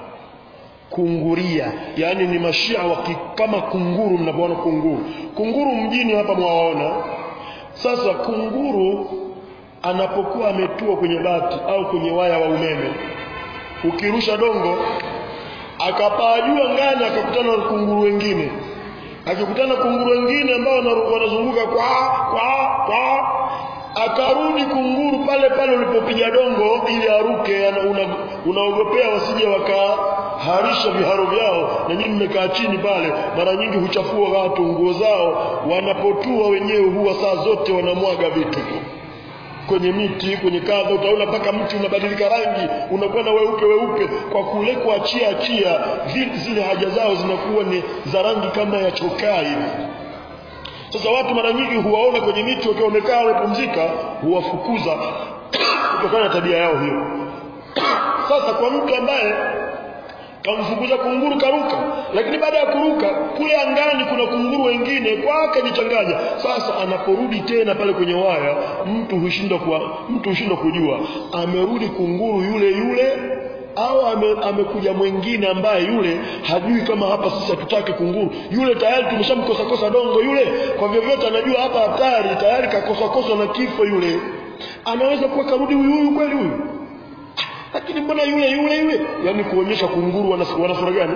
kunguria yani ni mashia waki, kama kunguru mnapoona kunguru kunguru mjini hapa mwawaona sasa kunguru anapokuwa ametua kwenye bati au kwenye waya wa umeme ukirusha dongo akapaa juu angani akakutana na kunguru wengine akikutana kunguru wengine ambao wanazunguka kwa kwa kwa akarudi kunguru pale pale ulipopiga dongo ili aruke unaogopea una wasije wakaharisha viharo vyao na nyinyi mmekaa chini pale mara nyingi huchafua watu nguo zao wanapotua wenyewe huwa saa zote wanamwaga vitu kwenye miti kwenye kadha utaona mpaka mti unabadilika rangi unakuwa na weupe weupe kwa kule kuachia achia zile haja zao zinakuwa ni za rangi kama ya chokaa hivi sasa watu mara nyingi huwaona kwenye miti wakiwa wamekaa wamepumzika huwafukuza kutokana na tabia yao hiyo sasa kwa mtu ambaye kamfukuza kunguru karuka lakini baada ya kuruka kule angani kuna kunguru wengine kwake jichanganya sasa anaporudi tena pale kwenye waya mtu hushindwa kwa mtu hushindwa kujua amerudi kunguru yule yule au ame, amekuja mwingine ambaye yule hajui kama hapa sisi hatutaki kunguru yule tayari tumeshamkosa kosa dongo yule kwa vyovyote anajua hapa hatari tayari kakosa kosa na kifo yule anaweza kuwa karudi huyu huyu kweli huyu lakini mbona yule yule yule yani kuonyesha kunguru wana, wana sura gani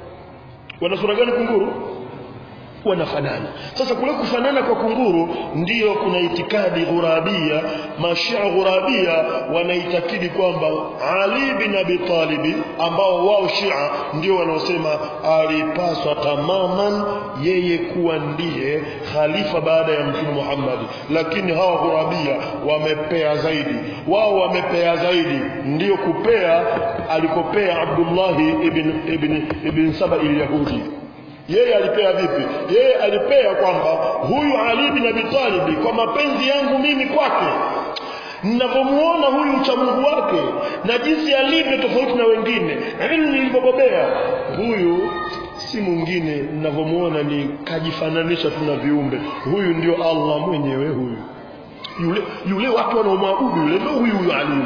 wana sura gani kunguru wanafanana sasa kule kufanana kwa kunguru ndiyo kuna itikadi ghurabia mashia ghurabia wanaitakidi kwamba Ali bin Abi Talib ambao wao Shia ndio wanaosema alipaswa tamaman yeye kuwa ndiye khalifa baada ya Mtume Muhammad lakini hawa ghurabia wamepea zaidi wao wamepea zaidi ndiyo kupea alikopea Abdullah ibn ibn ibn Saba al-Yahudi yeye alipea vipi yeye alipea kwamba huyu Ali bin Abi Talib kwa mapenzi yangu mimi kwake ninavyomuona huyu uchamungu wake na jinsi alivyo tofauti na wengine na mimi nilivyobobea huyu si mwingine ninavyomuona ni kajifananisha tu na viumbe huyu ndio Allah mwenyewe huyu yule yule watu wanaomwabudu yule ndio huyu huyu Ali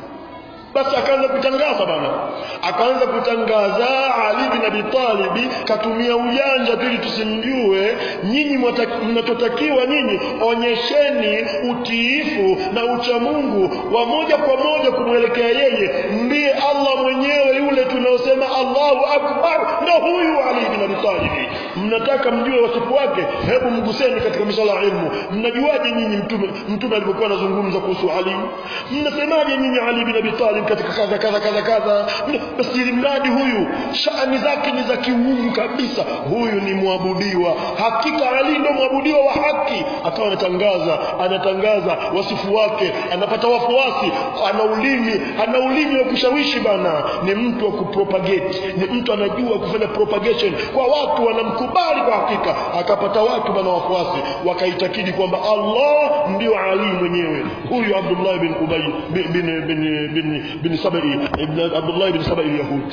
basi akaanza kutangaza bana akaanza kutangaza Ali bin Abi Talib katumia ujanja ili tusimjue nyinyi mnachotakiwa nyinyi onyesheni utiifu na uchamungu wa moja kwa moja kumwelekea yeye ndiye Allah mwenyewe yule tunaosema Allahu Akbar ndio huyu Ali bin Abi Talib mnataka mjue wasifu wake hebu mguseni katika misala ya ilmu mnajuaje nyinyi mtume mtume alipokuwa anazungumza kuhusu Ali mnasemaje nyinyi Ali bin Abi Talib katika kadha kadha kadha kadha basi mradi huyu shani zake ni za kiungu kabisa huyu ni mwabudiwa hakika Ali ndo mwabudiwa wa haki akawa anatangaza anatangaza wasifu wake anapata wafuasi ana ulimi ana ulimi wa kushawishi bana ni mtu wa kupropagate ni mtu anajua kufanya propagation kwa watu wanamkubali kwa hakika akapata watu bana wafuasi wakaitakidi kwamba Allah ndio Ali mwenyewe huyu Abdullah bin Ubay bin bin bin, bin bin Sabai ibn Abdullah ibn Sabai al-Yahudi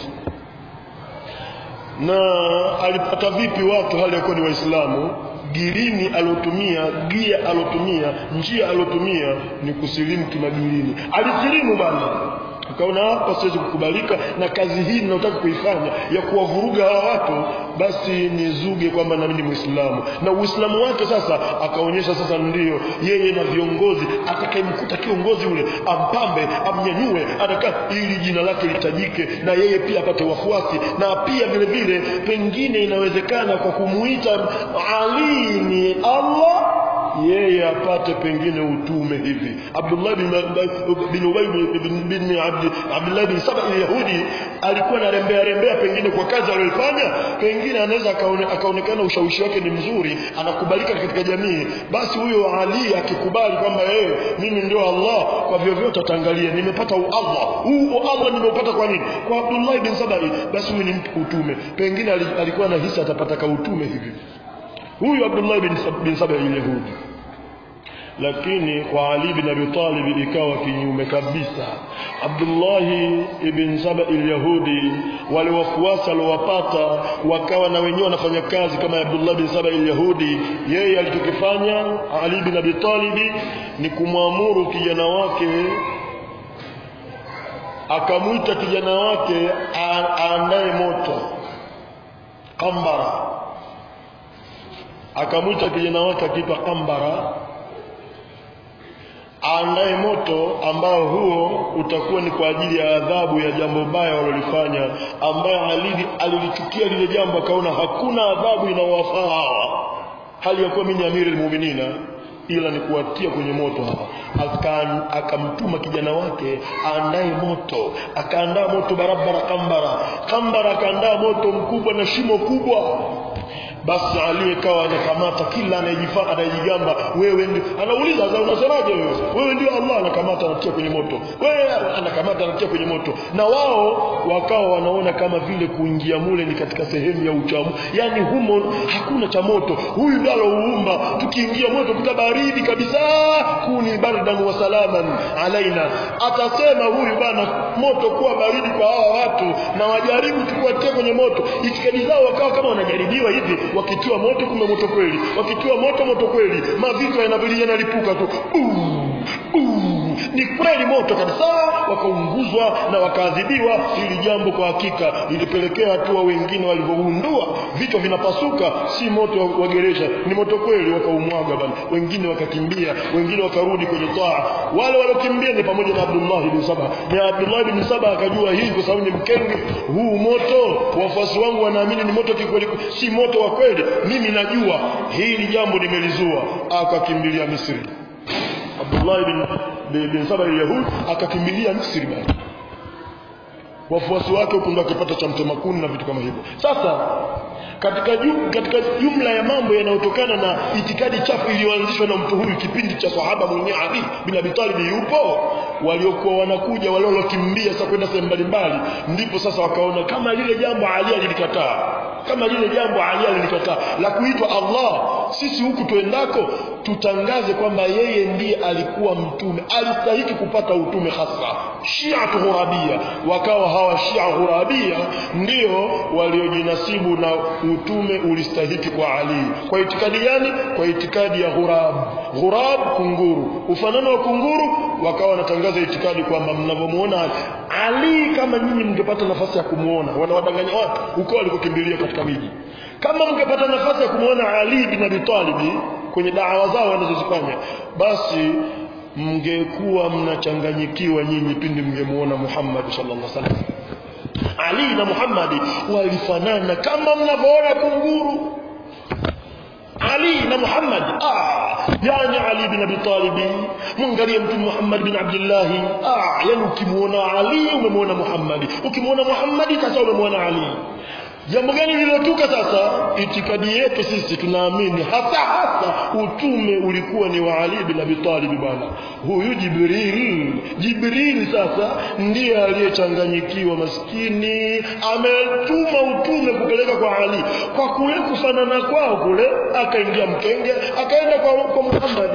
na alipata vipi watu hali yakuwa ni waislamu girini alotumia gia alotumia njia alotumia ni kusilimu kimagirini alisilimu bana akaona hapa siwezi kukubalika na kazi hii ninayotaka kuifanya ya kuwavuruga hawa watu basi nizuge kwamba nami ni muislamu na uislamu wake sasa akaonyesha sasa ndiyo yeye na viongozi atakayemkuta kiongozi ule ampambe amnyanyue ataka ili jina lake litajike na yeye pia apate wafuasi na pia vile vile pengine inawezekana kwa kumuita Ali ni Allah yeye apate pengine utume hivi Abdullah bin bin Ubay bin, bin Abd, Abdullah bin Saba al-Yahudi alikuwa anarembea rembea pengine kwa kazi aliyofanya pengine anaweza akaonekana ushawishi wake ni mzuri anakubalika katika jamii basi huyo Ali akikubali kwamba yeye mimi ndio Allah kwa vyovyote ataangalia nimepata Allah huu Allah nimeupata kwa nini kwa Abdullah bin Saba basi huyu ni mtu utume pengine alikuwa na hisa atapata ka utume hivi huyu Abdullah bin, bin Saba al-Yahudi lakini kwa Ali bin Abi Talib ikawa kinyume kabisa Abdullah ibn Saba al-Yahudi wale wafuasi aliowapata wakawa na wenyewe wanafanya kazi kama Abdullah bin Saba al-Yahudi yeye alichokifanya Ali bin Abi Talib ni kumwamuru kijana wake akamwita kijana wake aandae moto kambara akamwita kijana wake akiitwa kambara aandae moto ambao huo utakuwa ni kwa ajili ya adhabu ya jambo baya walilofanya ambayo alili alilichukia lile jambo akaona hakuna adhabu inawafaa hawa hali ya kuwa mimi ni amiri almu'minina ila ni kuwatia kwenye moto hawa akamtuma kijana wake aandae moto akaandaa moto barabara kambara kambara akaandaa moto mkubwa na shimo kubwa basi aliyekawa anakamata kila anayejifaa anayejigamba wewe ndio anauliza sasa unasemaje wewe wewe ndio Allah anakamata anatia kwenye moto wewe anakamata anatia kwenye moto na wao wakawa wanaona kama vile kuingia mule ni katika sehemu ya uchamu yani humo hakuna cha moto huyu ndio alouumba tukiingia moto kutabaridi kabisa kuni bardan wa salaman alaina atasema huyu bana moto kuwa baridi kwa hawa watu na wajaribu tukuwatie kwenye moto itikadi zao wakawa kama wanajaribiwa hivi wakitiwa moto kumbe moto kweli wakitiwa moto moto kweli mavitu yanavyolia yanalipuka tu uh, uh, ni kweli moto kabisa wakaunguzwa na wakaadhibiwa ili jambo kwa hakika ilipelekea hatua wengine walivyogundua vichwa vinapasuka si moto wa geresha ni moto kweli wakaumwaga bana wengine wakakimbia wengine wakarudi kwenye taa wale waliokimbia ni pamoja na Abdullah ibn Saba na Abdullah ibn Saba akajua hii kwa sababu ni mkenge huu moto wafuasi wangu wanaamini ni moto kikweli si moto wa kweli mimi najua hili jambo nimelizua akakimbilia Misri Abdullah ibn, bin Saba al-Yahud akakimbilia Misri bana wafuasi wake huko ndo akipata cha mtema kuni na vitu kama hivyo sasa katika jum, katika jumla ya mambo yanayotokana na itikadi chafu iliyoanzishwa na mtu huyu kipindi cha sahaba mwenyewe Ali bin Abi Talib yupo waliokuwa wanakuja waliolokimbia sasa kwenda sehemu mbalimbali ndipo sasa wakaona kama lile jambo Ali alilikataa kama lile jambo Ali alilikataa la kuitwa Allah sisi huku tuendako tutangaze kwamba yeye ndiye alikuwa mtume alistahiki kupata utume hasa Shia Ghurabia wakawa hawa Shia Ghurabia ndio waliojinasibu na utume ulistahiki kwa Ali kwa itikadi gani kwa itikadi ya ghurab ghurab kunguru ufanano wa kunguru wakawa wanatangaza itikadi kwamba mnavyomuona Ali kama nyinyi mngepata nafasi ya kumuona wanawadanganya watu uko walikokimbilia katika miji kama mngepata nafasi ya kumuona Ali bin Abi Talib kwenye dawa zao wanazozifanya basi mngekuwa mnachanganyikiwa nyinyi pindi mngemuona Muhammad sallallahu alaihi wasallam Ali na Muhammad walifanana kama mnavyoona kunguru Ali na Muhammad ah yani Ali bin Abi Talib mwangalie mtume Muhammad bin Abdullah ah yani ukimuona Ali umemwona Muhammad ukimuona Muhammad sasa umemwona Ali jambo gani lililotuka sasa itikadi yetu sisi tunaamini hasa hasa utume ulikuwa ni wa Ali bin Abi Talib bwana huyu Jibril Jibril sasa ndiye aliyechanganyikiwa maskini ametuma utume kupeleka kwa Ali kwa kule kufanana kwao kule akaingia mkenge akaenda kwa, kwa Muhammad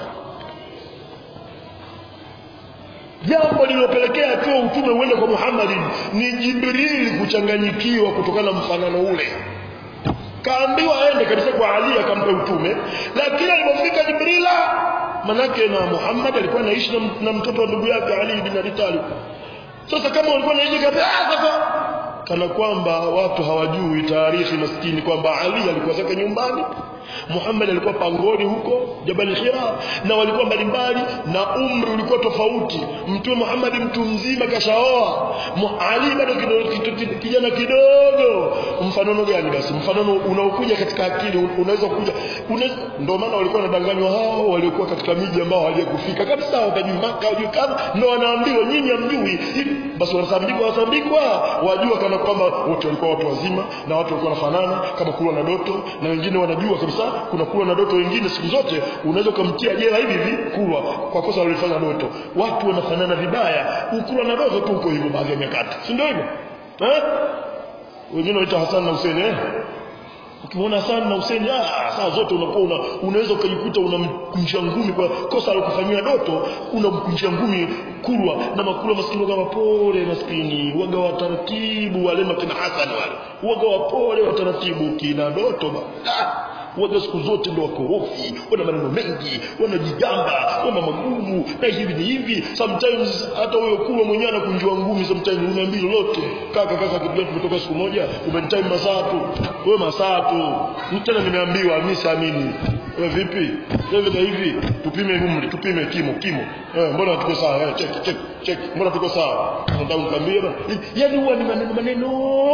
jambo lililopelekea tu utume uende kwa Muhammad ni Jibril kuchanganyikiwa kutokana na mfanano ule kaambiwa aende kabisa kwa Ali akampa utume lakini alipofika Jibrila manake na Muhammad alikuwa anaishi na, na mtoto wa ndugu yake Ali bin Abi Talib sasa kama walikuwa wanaishi kabisa sasa kana kwamba watu hawajui taarifa maskini kwamba Ali alikuwa zake nyumbani Muhammad alikuwa pangoni huko Jabal Hira na walikuwa mbalimbali na umri ulikuwa tofauti mtume Muhammad mtu mzima kashaoa Ali bado kijana kidogo mfanano gani basi mfanano unaokuja katika akili unaweza kuja ndio maana walikuwa wanadanganywa hao waliokuwa katika miji ambao hawajakufika kabisa wakajui Maka wajui kadha ndio wanaambiwa nyinyi hamjui basi wanasambikwa wasambikwa wajua kana kwamba wote walikuwa watu wazima na watu walikuwa wanafanana kama kulwa na doto na wengine wanajua kabisa kuna kulwa na doto wengine siku zote unaweza kumtia jela hivi hivi kulwa kwa kosa walifanya doto watu wanafanana vibaya ukulwa na doto tu uko hivyo baadhi ya nyakati si ndio hivyo eh wengine wanaita Hassan na Hussein eh ukimwona Hassan na Hussein ah saa zote unakuwa una, unaweza ukajikuta unamkunjia ngumi kwa kosa alokufanyia Doto unamkunjia ngumi Kurwa na Makurwa maskini waga wapole maskini waga wa taratibu wale makina Hassan wale waga wapole wa taratibu kina Doto ba ah waga siku zote ndo wakorofi wana maneno mengi wanajigamba wana magumu na hivi ni hivi sometimes hata huyo Kurwa mwenyewe anakunjua ngumi sometimes unaambia lolote kaka kaka kitu gani tumetoka siku moja umenitime masaa tu wewe masaa tu tena nimeambiwa mimi siamini wewe vipi hivi na hivi tupime umri tupime kimo kimo eh mbona tuko sawa eh check check check mbona tuko sawa nataka nikwambie bana yani huwa ni maneno maneno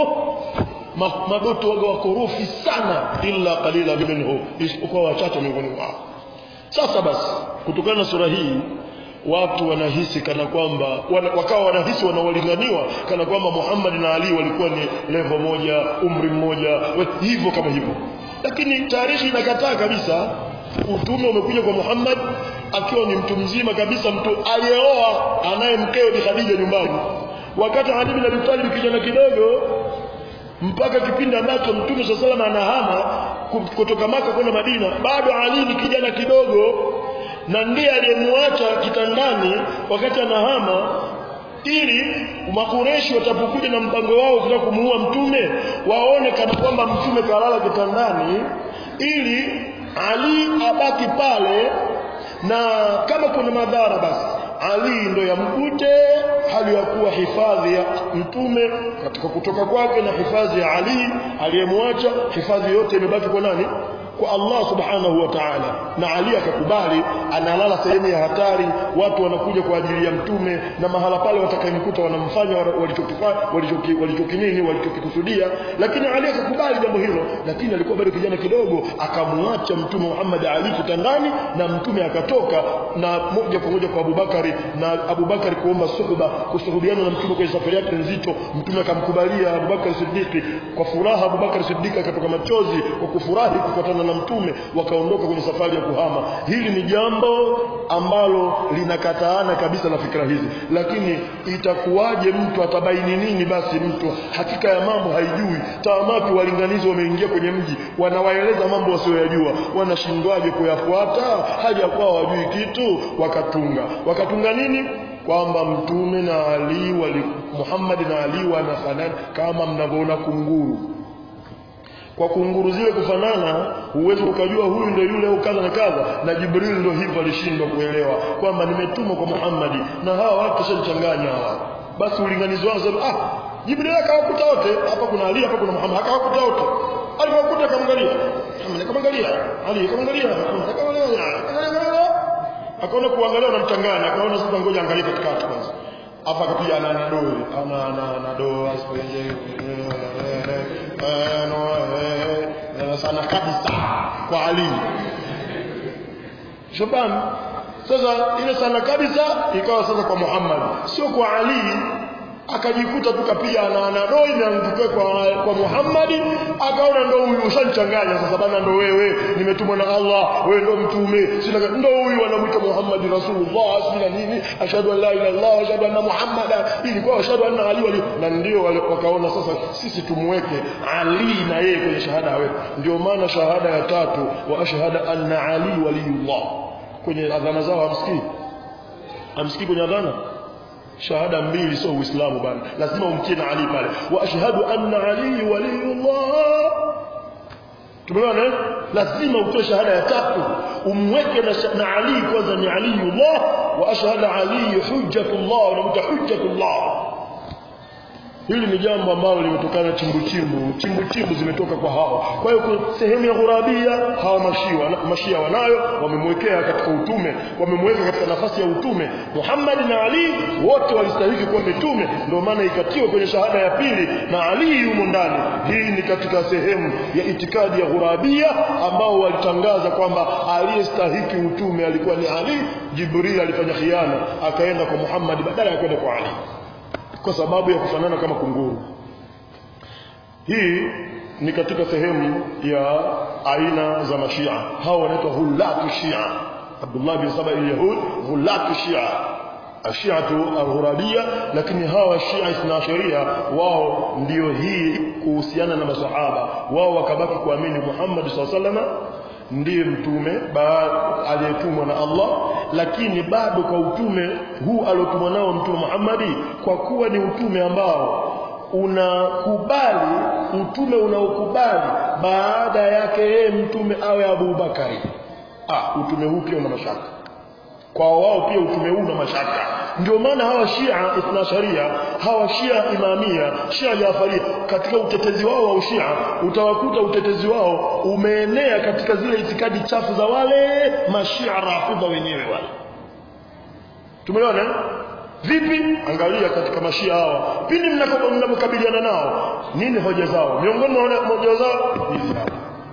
Ma, madoto waga wakorofi sana illa qalila minhu isipokuwa wachache miongoni mwao sasa basi kutokana na sura hii watu wanahisi kana kwamba wana, wakawa wanahisi wanaolinganiwa kana kwamba Muhammad na Ali walikuwa ni level moja umri mmoja we- hivyo kama hivyo lakini tarehe inakataa kabisa utume umekuja kwa Muhammad akiwa ni mtu mzima kabisa mtu aliyeoa anaye mkeo Bi Khadija nyumbani wakati Ali bin Abi Talib kijana kidogo mpaka kipindi ambacho mtume swalla sallam anahama ku- kutoka maka kwenda Madina bado Ali ni kijana kidogo na ndiye aliyemwacha kitandani wakati anahama ili makureshi watapokuja na mpango wao kutaka kumuua mtume waone kana kwamba mtume kalala kitandani ili Ali abaki pale na kama kuna madhara basi Ali ndo yamkute hali ya kuwa hifadhi ya mtume katika kutoka kwake na hifadhi ya Ali aliyemwacha hifadhi yote imebaki kwa nani kwa Allah subhanahu wa ta'ala na Ali akakubali analala sehemu ya hatari watu wanakuja kwa ajili ya mtume na mahala pale watakayemkuta wanamfanya walichokifanya walichoki walichokinini walichokikusudia lakini Ali akakubali jambo hilo lakini alikuwa bado kijana kidogo akamwacha mtume Muhammad Ali kitandani na mtume akatoka na moja kwa moja kwa Abubakari na Abubakari kuomba suhba kusuhubiana na mtume kwenye safari yake nzito mtume akamkubalia Abubakar Siddiq kwa furaha Abubakar Siddiq akatoka machozi kwa kufurahi kufuatana na mtume wakaondoka kwenye safari ya kuhama hili ni jambo ambalo linakataana kabisa na fikra hizi lakini itakuwaje mtu atabaini nini basi mtu hakika ya mambo haijui taamaki walinganizi wameingia kwenye mji wanawaeleza mambo wasioyajua wanashindwaje kuyafuata haja kwao wajui kitu wakatunga wakatunga nini kwamba mtume na Ali wali Muhammad na Ali wanafanana kama mnavyoona kunguru kwa kunguru zile kufanana huwezi ukajua huyu ndio yule au kadha na kadha na Jibril ndio hivyo alishindwa kuelewa kwamba nimetumwa kwa Muhammad na hawa watu shachanganya hawa basi ulinganizi wao sema ah Jibril akawakuta wote hapa kuna Ali hapa kuna Muhammad akawakuta wote alipokuta akamwangalia akamwangalia Ali akamwangalia akamwangalia akaona kuangalia unamchanganya akaona sasa ngoja angalie katikati kwanza afa akapiga ana na doi ana ana na do asipenje eh no eh sana kabisa kwa Ali Shaban sasa ile sana kabisa ikawa sasa kwa Muhammad sio kwa Ali akajikuta tu kapiga na na doi imeangukia kwa kwa Muhammad akaona ndo huyu ushanichanganya sasa bana ndo wewe nimetumwa na Allah wewe ndo mtume sina ndo huyu anamuita Muhammad Rasulullah sina nini ashhadu an la ilaha illallah ashhadu anna Muhammadan ilikuwa ashhadu anna Ali wali na ndio wale wakaona sasa sisi tumweke Ali na yeye kwenye shahada wewe ndio maana shahada ya tatu wa ashhadu anna Ali waliyullah kwenye adhana zao hamsikii hamsikii kwenye adhana shahada mbili sio uislamu bana lazima umtie na ali pale wa ashhadu anna ali waliyullah tumeona eh? lazima utoe shahada ya tatu umweke na, na ali kwanza ni aliyullah wa ashhadu ali hujjatullah unamta hujjatullah hili ni jambo ambalo limetokana chimbu chimbu chimbu chimbu zimetoka kwa hao kwa hiyo sehemu ya ghurabia hawa mashia mashia wanayo wamemwekea katika utume wamemweka katika nafasi ya utume Muhammad na Ali wote walistahili kuwa mitume ndio maana ikatiwa kwenye shahada ya pili na Ali yumo ndani hii ni katika sehemu ya itikadi ya ghurabia ambao walitangaza kwamba aliyestahiki utume alikuwa ni Ali Jibril alifanya khiana akaenda kwa Muhammad badala ya kwenda kwa Ali kwa sababu ya kufanana kama kunguru hii ni katika sehemu ya aina za mashia hao wanaitwa hulatu shia Abdullah bin Saba al-Yahud hulatu shia ashiatu alghurabia lakini hawa shia ithnaasharia wao ndio hii kuhusiana na masahaba wao wakabaki kuamini Muhammad SAW ndiye mtume aliyetumwa na Allah lakini bado kwa utume huu aliotumwa nao mtume Muhammadi kwa kuwa ni utume ambao unakubali utume unaokubali baada yake yeye mtume awe Abu Bakari ah utume huu pia una mashaka kwa wao pia utume huu una mashaka ndio maana hawa Shia Ithna Sharia hawa Shia Imamia Shia Jafaria katika utetezi wao wa ushia utawakuta utetezi wao umeenea katika zile itikadi chafu za wale mashia rafidha wenyewe wale tumeona vipi angalia katika mashia hawa pindi mnapokabiliana nao nini hoja zao miongoni mwa hoja zao hizi hapa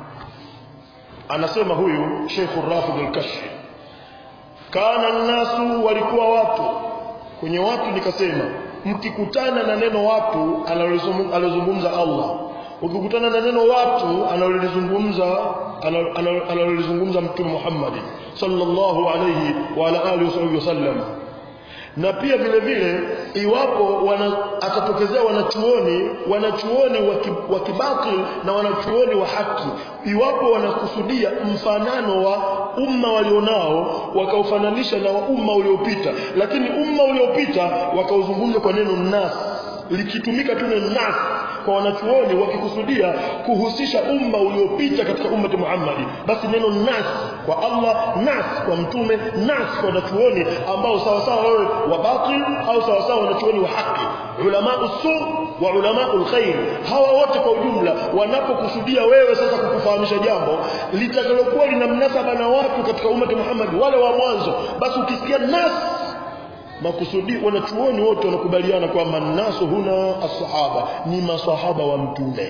anasema huyu Sheikh Rafid al-Kashfi kana nasu walikuwa watu kwenye watu nikasema mkikutana na neno watu analozungumza Allah ukikutana na neno watu analolizungumza analolizungumza mtume Muhammad sallallahu alayhi wa ala alihi wasallam na pia vile vile iwapo wana, atatokezea wanachuoni wanachuoni wa kibatil na wanachuoni wa haki iwapo wanakusudia mfanano wa umma walionao wakaufananisha na umma uliopita lakini umma uliopita wakauzungumza kwa neno nas likitumika tu neno nas kwa wanachuoni wakikusudia kuhusisha umma uliopita katika ummati Muhammad basi neno nas kwa Allah nas kwa mtume nas kwa wanachuoni ambao sawa sawa wewe wa batil au sawa sawa wanachuoni wa haki ulama usu wa ulama alkhair hawa wote kwa ujumla wanapokusudia wewe sasa kukufahamisha jambo litakalokuwa lina mnasaba na watu katika ummati Muhammad wale wa mwanzo basi ukisikia nas makusudi wanachuoni wote wanakubaliana kwamba nasu huna as-sahaba ni masahaba wa mtume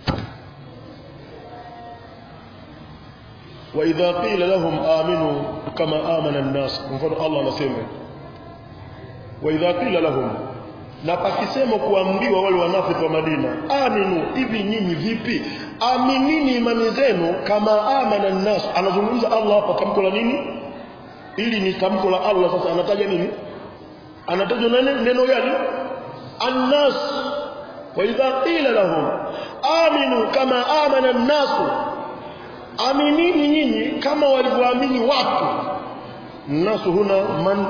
wa idha qila lahum aminu kama amana an-nas mfano Allah anasema wa idha qila lahum na pakisema kuambiwa wale wanafiki wa Madina aminu hivi nyinyi vipi aminini imani zenu kama amana an-nas anazungumza Allah hapa tamko la nini ili ni tamko la Allah sasa anataja nini anatajwa neno neno gani annas wa idha qila lahum aminu kama amana an-nas aminini nyinyi kama walivyoamini watu nasu huna man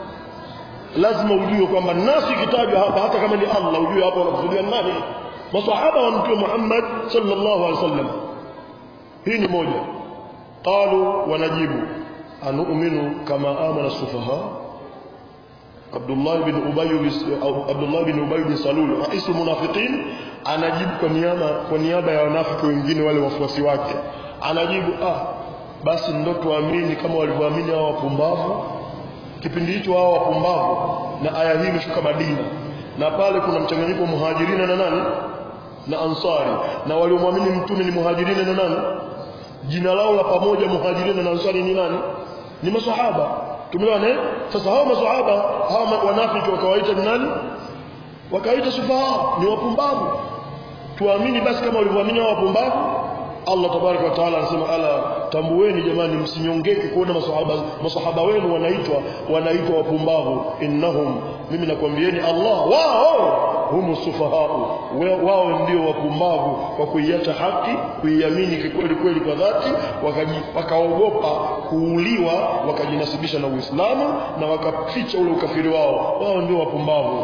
lazima ujue kwamba nasu ikitajwa hapa hata kama ni Allah ujue hapa unakusudia nani masahaba wa mtume Muhammad sallallahu alaihi wasallam hii ni moja qalu wanajibu anu'minu kama amana sufaha Abdullah bin Ubay Abdullah bin Ubay bin Salul rais munafiqin anajibu kwa niaba kwa niaba ya wanafiki wengine wale wafuasi wake anajibu ah basi ndo tuamini kama walivyoamini hao wapumbavu kipindi hicho hao wapumbavu na aya hii imeshuka Madina na pale kuna mchanganyiko muhajirina na nani na ansari na waliomwamini mtume ni muhajirina na nani jina lao la pamoja muhajirina na ansari ni nani ni maswahaba tumeona eh sasa hao maswahaba hao wanafiki wakawaita ni nani wakawaita sufaha ni wapumbavu tuamini basi kama walivyoamini hao wapumbavu Allah tabaraka wa taala anasema ala tambueni jamani msinyongeke kuona maswahaba maswahaba wenu wanaitwa wanaitwa wapumbavu innahum mimi nakwambieni Allah wao humu sufahau wao ndio wapumbavu kwa kuiacha haki kuiamini kikweli kweli kwa dhati wakaogopa kuuliwa wakajinasibisha na Uislamu na wakaficha ule ukafiri wao wao ndio wapumbavu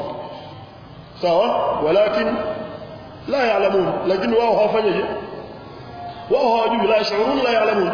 sawa walakin la yaalamun lakini wao hawafanyaje wao hawajui la yashurun la yaalamun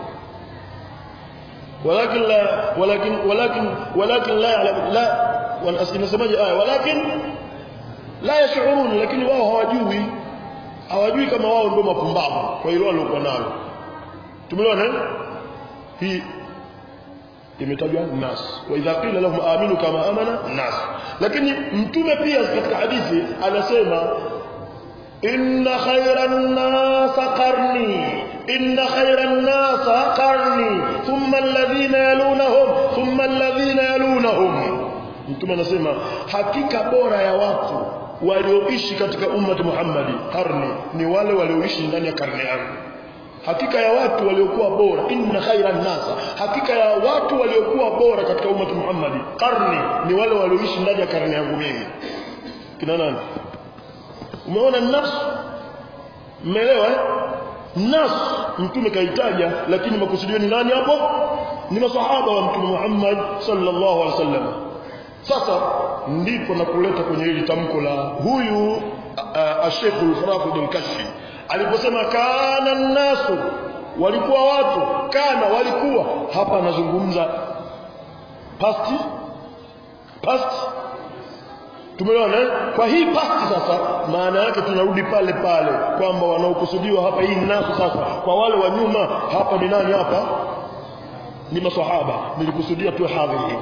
ولكن لا ولكن ولكن ولكن لا يعلم لا inasemaje aya walakin la yashurun lakini wao hawajui hawajui kama wao ndio mapumbavu kwa hilo waliokuwa nalo tumeona hii imetajwa nas wa idha qila lahum aminu kama amana nas lakini mtume pia katika hadithi anasema inna khayran nas qarni inna khayran nas qarni thumma alladhina yalunahum thumma alladhina yalunahum mtume anasema hakika bora ya watu walioishi katika ummati Muhammadi karni ni wale walioishi ndani ya karne yangu hakika ya watu waliokuwa bora inna khaira nasa hakika ya watu waliokuwa bora katika ummati Muhammad karni ni wale walioishi ndani ya karne yangu mimi kina nani umeona nafsi mmeelewa eh nas mtume kaitaja lakini makusudio ni nani hapo ni masahaba wa mtume Muhammad sallallahu alaihi wasallam sasa ndipo na kuleta kwenye hili tamko la huyu Sheikh al-Farafid al-Kashfi aliposema kana nasu walikuwa watu kana walikuwa hapa anazungumza past past tumeona kwa hii past sasa maana yake tunarudi pale pale kwamba wanaokusudiwa hapa hii nasu sasa kwa wale wa nyuma hapa ni nani hapa ni maswahaba nilikusudia tu hadhiri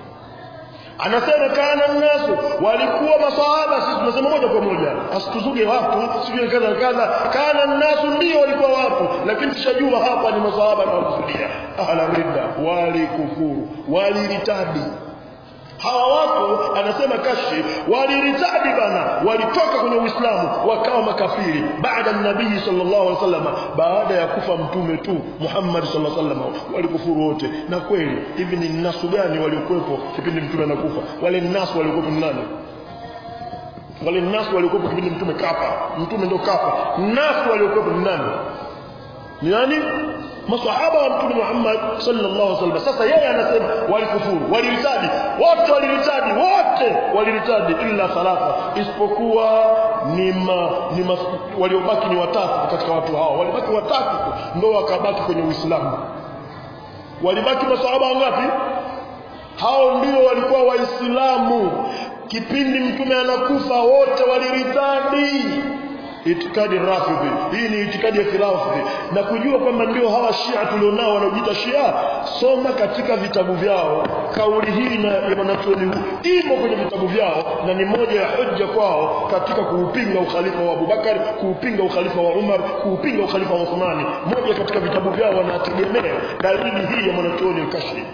anasema kana nasu walikuwa maswahaba sisi tunasema moja kwa moja asituzuge watu sijui kadha kadha kana nasu ndio walikuwa watu lakini tushajua hapa ni maswahaba na wakusudia ahla ridda walikufuru waliritabi hawa watu anasema kashi waliritadi bana walitoka kwenye uislamu wakawa makafiri baada ya nabii sallallahu alaihi wasallam baada ya kufa mtume tu Muhammad sallallahu alaihi wasallam walikufuru wote na kweli hivi ni nasu gani waliokuwepo kipindi mtume anakufa wale nasu waliokuwepo ni nani wale nasu waliokuwepo kipindi mtume kafa mtume ndo kafa nasu waliokuwepo ni nani ni nani masahaba wa mtume Muhammad sallallahu alaihi wasallam sasa yeye anasema walikufuru waliritadi wote waliritadi wote waliritadi illa thalatha isipokuwa ni ma, ni ma, waliobaki ni watatu katika watu hao walibaki watatu ndio wakabaki kwenye Uislamu walibaki masahaba wangapi hao ndio walikuwa waislamu kipindi mtume anakufa wote waliritadi itikadi rafidhi hii ni itikadi ya kirafidhi na kujua kwamba ndio hawa shia tulionao wanaojiita shia soma katika vitabu vyao kauli hii na ya mwanachuoni imo kwenye vitabu vyao na ni moja ya hoja kwao katika kuupinga ukhalifa wa Abubakar kuupinga ukhalifa wa Umar kuupinga ukhalifa wa Uthmani moja katika vitabu vyao wanategemea dalili hii ya mwanachuoni al-Kashfi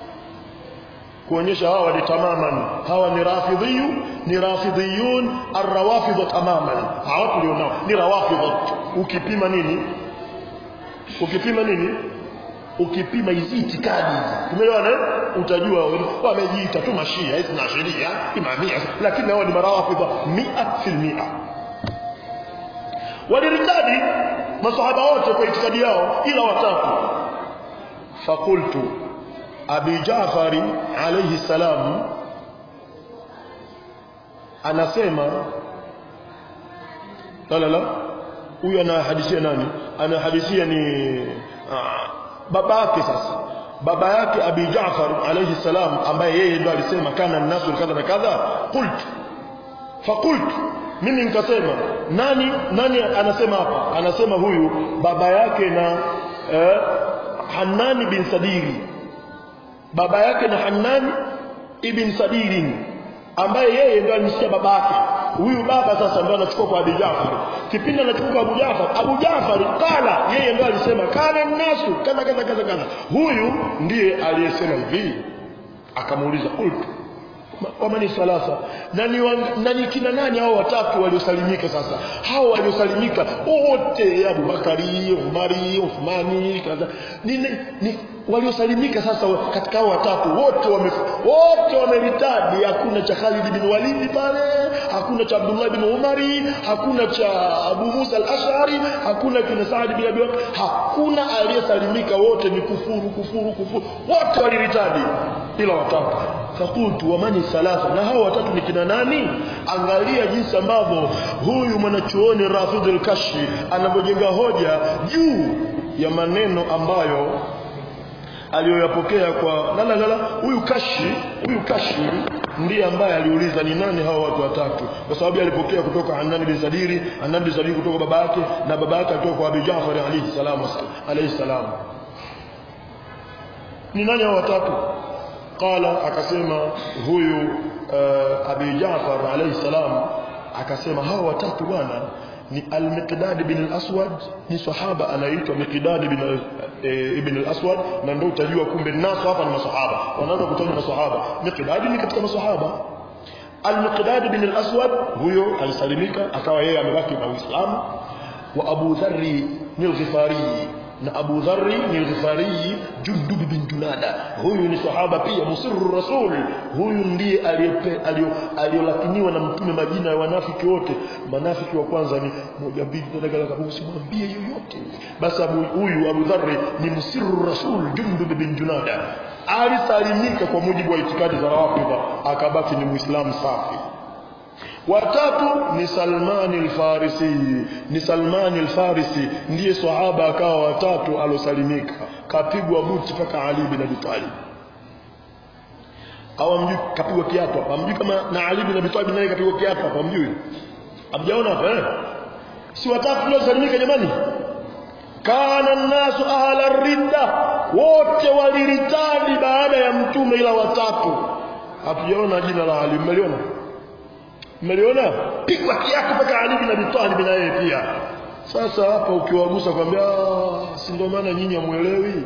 kuonyesha hawa ni tamaman hawa ni rafidhiyu ni rafidhiyun arrawafidh tamaman hawa tulionao ni rawafidh ukipima nini ukipima nini ukipima hizi itikadi tumeelewana utajua wamejiita tu mashia hizi na sheria imamia lakini hao ni marawafidh 100% waliritadi masahaba wote kwa itikadi yao ila watatu fakultu Abi Jafari alayhi salam anasema la la la huyu anahadithia nani anahadithia ni uh, baba yake sasa baba yake Abi Jafar alayhi salam ambaye yeye ndo alisema kana nasu kadha na kadha qult faqult mimi nikasema nani nani anasema hapa anasema huyu baba yake na eh, Hanani bin Sadiri baba yake na Hannan ibn Sadirin ambaye yeye ndio alimsikia baba yake huyu baba sasa ndio anachukua kwa Abu Jafar kipindi anachukua kwa Abu Jafar Abu Jafar kala yeye ndio alisema kana nasu kaza kaza kaza kaza huyu ndiye aliyesema hivi akamuuliza qultu wamani salasa nani nani kina nani hao watatu waliosalimika sasa hao waliosalimika wote Abu Bakari Umari Uthmani kaza ni, ni waliosalimika sasa katika hao watatu wote wame wote wameritadi hakuna cha Khalid bin Walid pale hakuna cha Abdullah bin Umari hakuna cha Abu Musa al-Ash'ari hakuna kina Saad bin Abi hakuna aliyesalimika wote ni kufuru kufuru kufuru wote waliritadi ila watatu fakultu wamani salasa na hao watatu ni kina nani angalia jinsi ambavyo huyu mwanachuoni Rafidhul Kashfi anavyojenga hoja juu ya maneno ambayo aliyoyapokea kwa la la la huyu kashi huyu kashi ndiye ambaye aliuliza ni nani hao watu watatu kwa sababu alipokea kutoka Hanani bin Sadiri Hanani bin Sadiri kutoka baba yake na baba yake kutoka kwa Abi Jaafar alayhi salam alayhi salam ni nani hao watatu qala akasema huyu uh, Abi Jaafar alayhi salam akasema hao watatu bwana ni al-Miqdad bin al-Aswad ni sahaba anaitwa Miqdad bin e, ibn al-Aswad na ndio utajua kumbe naso hapa ni masahaba wanaanza kutaja masahaba Miqdad ni katika masahaba al-Miqdad bin al-Aswad huyo alisalimika akawa yeye amebaki na Uislamu wa Abu Dharri ni al-Ghifari na Abu Dharri ni al-Ghifari Jundub bin Junada huyu ni sahaba pia musirru rasul huyu ndiye aliyolakiniwa na mtume majina ya wanafiki wote manafiki wa kwanza ni moja mbili tatu usimwambie yoyote basi Abu huyu Abu Dharri ni musirru rasul Jundub bin Junada alisalimika kwa mujibu wa itikadi za Rafidha akabaki ni muislamu safi watatu ni Salman al-Farisi ni Salman al-Farisi ndiye sahaba akawa watatu alosalimika kapigwa buti paka Ali bin Abi Talib au mjui kapigwa kiapo hapa mjui kama na Ali bin Abi Talib naye kapigwa kiapo hapa mjui hamjaona hapa eh si watatu waliosalimika jamani kana nasu ahla ridda wote waliritadi baada ya mtume ila watatu hatujaona jina la Ali mmeliona mmeliona pigwa kiapo mpaka Ali bin Abi Talib na yeye pia sasa hapa ukiwagusa kwambia si ndio maana nyinyi hamuelewi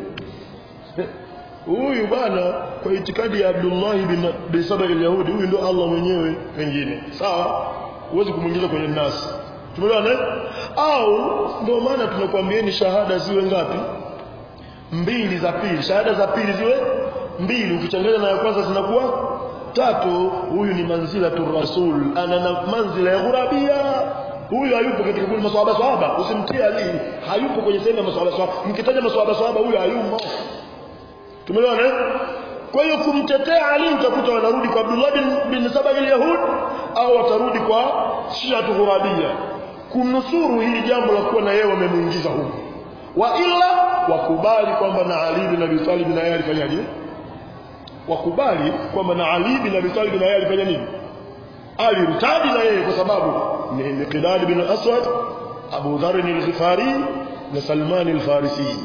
huyu bwana kwa itikadi ya Abdullah bin, bin Saba al-Yahudi huyu ndio Allah mwenyewe pengine sawa huwezi kumuingiza kwenye nasi tumeelewana au ndio maana tunakwambieni shahada ziwe ngapi mbili za pili shahada za pili ziwe mbili ukichanganya na ya kwanza zinakuwa tatu huyu ni manzila tu rasul ana na manzila ya ghurabia huyu hayupo katika kundi maswahaba swahaba usimtie ali hayupo kwenye sehemu ya maswahaba swahaba mkitaja maswahaba swahaba huyu hayumo tumeelewana kwa hiyo kumtetea ali utakuta wanarudi kwa Abdullah bin, bin Saba al-Yahud au watarudi kwa Shiatu ghurabia kumnusuru hili jambo la kuwa na yeye wamemuingiza huko wa illa wakubali kwamba na Ali bin Abi Talib na yeye alifanyaje wakubali kwamba na Ali bin Abi Talib na yeye alifanya nini alirtadi na yeye kwa sababu ni Miqdad bin Aswad Abu Dharr al-Ghifari na Salman al-Farisi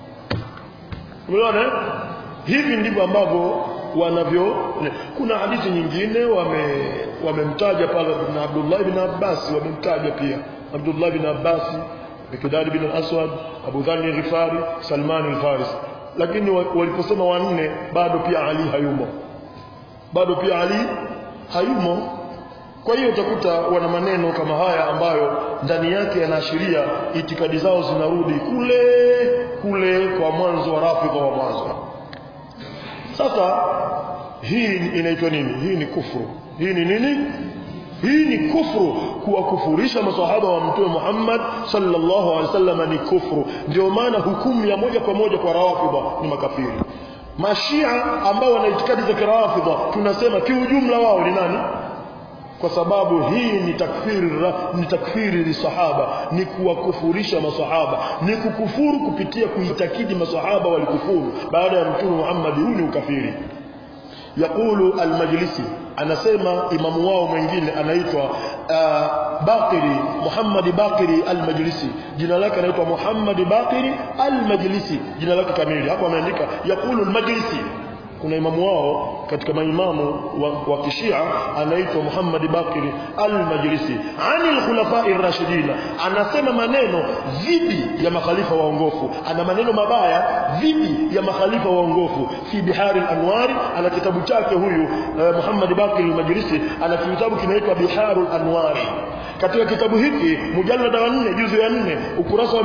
umeona hivi ndivyo ambavyo wanavyo kuna hadithi nyingine wame wamemtaja pale na Abdullah bin Abbas wamemtaja pia Abdullah bin Abbas Miqdad bin Aswad Abu Dharr al-Ghifari Salman al-Farisi lakini waliposema wanne bado pia Ali hayumo bado pia Ali hayumo kwa hiyo utakuta wana maneno kama haya ambayo ndani yake yanaashiria itikadi zao zinarudi kule kule kwa mwanzo wa rafidha wa mwanzo sasa hii inaitwa nini hii ni kufuru hii ni nini hii ni kufuru kuwakufurisha maswahaba wa mtume Muhammad sallallahu alaihi wasallam ni kufuru ndio maana hukumu ya moja kwa moja kwa rawafidha ni makafiri mashia ambao wana itikadi za kirafidha tunasema kiujumla wao ni nani kwa sababu hii ni takfiri ni takfiri lisahaba ni kuwakufurisha masahaba ni kukufuru kupitia kuitakidi masahaba walikufuru baada ya mtume Muhammad huu ni ukafiri يقول المجلسي anasema imamu wao mwingine anaitwa uh, Baqiri Muhammad Baqiri al-Majlisi jina lake anaitwa Muhammad Baqiri al-Majlisi jina lake kamili hapo ameandika yaqulu al-Majlisi kuna imamu wao katika maimamu wa, wa kishia anaitwa Muhammad Baqiri al-Majlisi anil khulafai rashidina anasema maneno dhidi ya makhalifa waongofu ana maneno mabaya dhidi ya makhalifa waongofu fi bihari al-anwari ana kitabu chake huyu uh, Muhammad Baqiri al-Majlisi ana kitabu kinaitwa biharul anwari katika kitabu hiki mujallada wa 4 juzu ya 4 ukurasa wa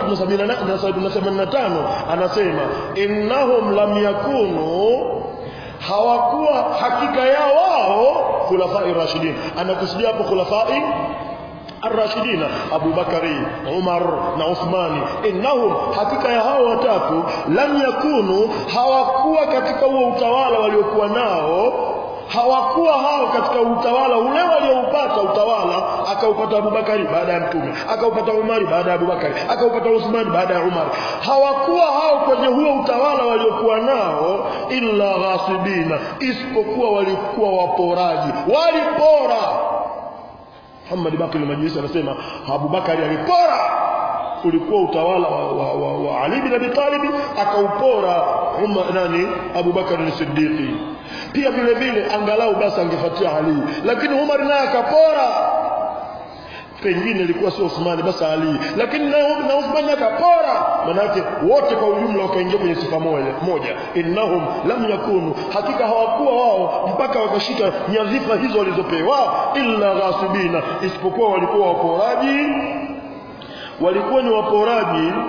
385 anasema innahum lam yakunu hawakuwa hakika yao wao khulafai rashidin anakusudia hapo khulafai الراشدين أبو بكر عمر وعثمان إنهم حقيقة ya hao watatu lam yakunu hawakuwa katika huo utawala waliokuwa nao hawakuwa hao katika utawala ule walioupata utawala akaupata Abubakari baada ya mtume akaupata Umari baada ya Abubakari akaupata Uthman baada ya Umar hawakuwa hao kwenye huo utawala waliokuwa nao illa ghasibina isipokuwa walikuwa waporaji walipora Muhammad Bakri al-Majlisi anasema Abubakari alipora ulikuwa utawala wa, wa, wa, wa Ali bin Abi Talib akaupora Umar nani Abu Bakar as-Siddiq pia vile vile angalau basi angefuatia Ali lakini Umar naye akapora pengine ilikuwa sio Uthmani basi Ali lakini na, na Uthmani akapora manake wote kwa ujumla wakaingia kwenye sifa moja moja innahum lam yakunu hakika hawakuwa wao mpaka wakashika nyadhifa hizo walizopewa illa ghasibina isipokuwa walikuwa waporaji walikuwa ni waporaji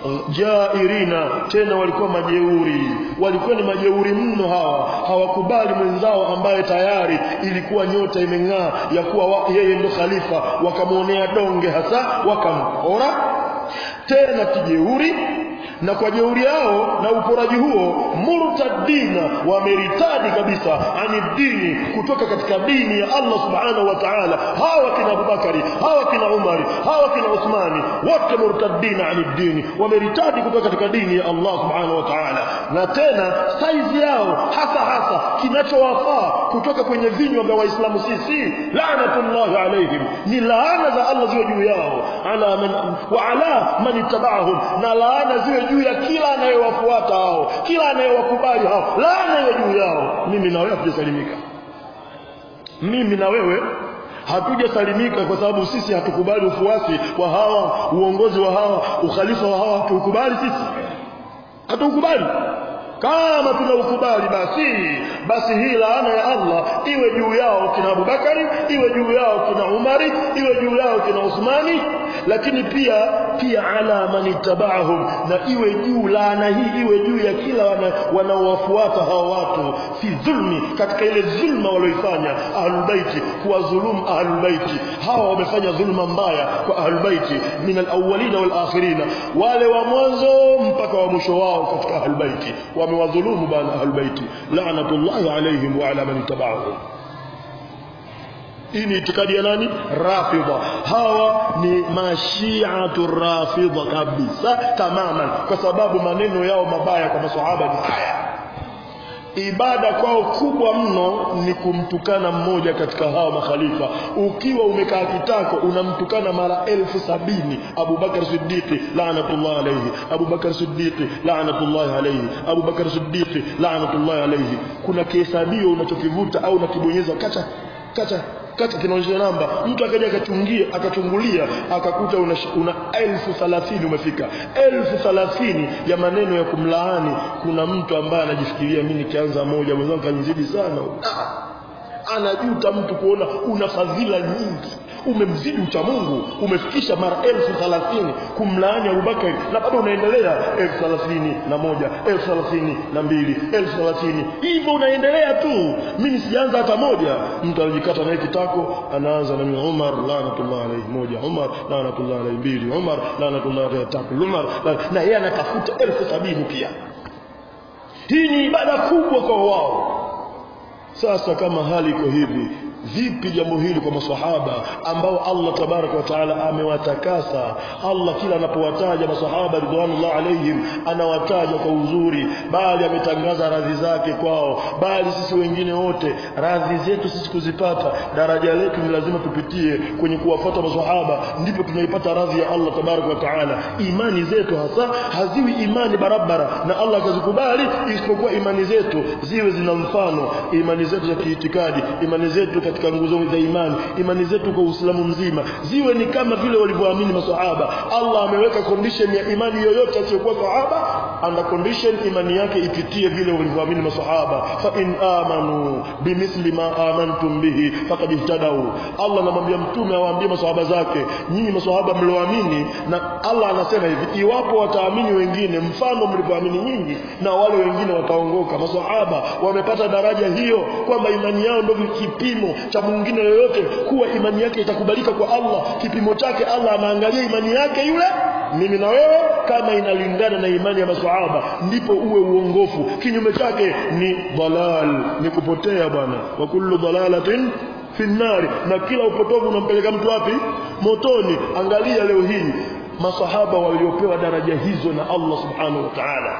jairina tena walikuwa majeuri walikuwa ni majeuri mno hawa hawakubali mwenzao ambaye tayari ilikuwa nyota imeng'aa ya kuwa wa, yeye ndo khalifa wakamwonea donge hasa wakampora tena kijeuri na kwa jeuri yao na uporaji huo murtadina wameritadi kabisa ani dini kutoka katika dini ya Allah subhanahu wa ta'ala hawa kina Abubakari hawa kina Umari hawa kina Uthmani wote murtadina ani dini wameritadi kutoka katika dini ya Allah subhanahu wa ta'ala na tena saizi yao hasa hasa kinachowafaa kutoka kwenye vinywa vya waislamu sisi laanatullahi alaihim ni laana za Allah ziwe juu yao ala man wa ala man ittaba'ahum na laana ziwe juu ya kila anayewafuata hao kila anayewakubali hao laana iwe juu yao mimi na wewe hatujasalimika mimi na wewe hatujasalimika kwa sababu sisi hatukubali ufuasi wa hawa uongozi wa hawa ukhalifa wa hawa hatukubali sisi hatukubali kama tunaukubali basi basi hii laana ya Allah iwe juu yao kina Abubakari iwe juu yao kina Umari iwe juu yao kina Uthmani lakini pia pia ala man ittaba'ahum na iwe juu laana hii iwe juu ya kila wanaowafuata hao watu fi dhulmi katika ile dhulma walioifanya ahlul baiti kuwadhulumu ahlul baiti hawa wamefanya dhulma mbaya kwa ahlul baiti min alawwalina wal akhirina wale wa mwanzo mpaka wa mwisho wao katika ahlul baiti wamewadhulumu bana ahlul baiti la'natullahi alaihim wa ala man ittaba'ahum hii ni itikadi ya nani rafidha hawa ni mashiatu rafidha kabisa tamaman kwa sababu maneno yao mabaya kwa maswahaba ni haya ibada kwao kubwa mno ni kumtukana mmoja katika hao makhalifa ukiwa umekaa kitako unamtukana mara elfu sabini Abubakar Siddiqi laanatullah alayhi Abubakar Siddiqi laanatullah alayhi Abubakar Siddiqi laanatullah alayhi kuna kihesabio unachokivuta au unakibonyeza kacha kacha kati kinaonyesha namba mtu akaja akachungia akachungulia akakuta una, una elfu thalathini umefika elfu thalathini ya maneno ya kumlaani kuna mtu ambaye anajifikiria mimi nikianza moja mwenzangu kanizidi sana ah, anajuta mtu kuona una fadhila nyingi umemzidi ucha Mungu umefikisha mara elfu thalathini kumlaani Abubakari na bado unaendelea elfu thalathini na moja elfu thalathini na mbili elfu thalathini hivyo unaendelea tu mimi sijaanza hata moja mtu anajikata naye kitako anaanza na Umar laanatullah alayhi moja Umar laanatullah alayhi mbili Umar laanatullah alayhi tatu Umar na yeye anatafuta elfu sabini pia hii ni ibada kubwa kwa wao sasa kama hali iko hivi vipi jambo hili kwa maswahaba ambao Allah tabaraka wa taala amewatakasa Allah kila anapowataja maswahaba ridwanullah alaihim anawataja kwa uzuri bali ametangaza radhi zake kwao bali sisi wengine wote radhi zetu sisi kuzipata daraja letu ni lazima tupitie kwenye kuwafuata maswahaba ndipo tunaipata radhi ya Allah tabaraka wa taala imani zetu hasa haziwi imani barabara na Allah akazikubali isipokuwa imani zetu ziwe zina mfano imani zetu za kiitikadi imani zetu katika nguzo za imani imani zetu kwa Uislamu mzima ziwe ni kama vile walivyoamini maswahaba Allah ameweka condition ya imani yoyote asiyokuwa sahaba under condition imani yake ipitie vile walivyoamini maswahaba fa in amanu bimithli ma amantum bihi faqad ihtadau Allah anamwambia mtume awaambie maswahaba zake nyinyi maswahaba mlioamini na Allah anasema hivi iwapo wataamini wengine mfano mlivyoamini nyinyi na wale wengine wataongoka maswahaba wamepata daraja hiyo kwamba imani yao ndio kipimo cha mwingine yoyote kuwa imani yake itakubalika kwa Allah kipimo chake Allah anaangalia imani yake yule mimi na wewe kama inalingana na imani ya maswahaba ndipo uwe uongofu kinyume chake ni dalal ni kupotea bwana wa kullu dalalatin fi nnari na kila upotovu unampeleka mtu wapi motoni angalia leo hii masahaba waliopewa daraja hizo na Allah subhanahu wa ta'ala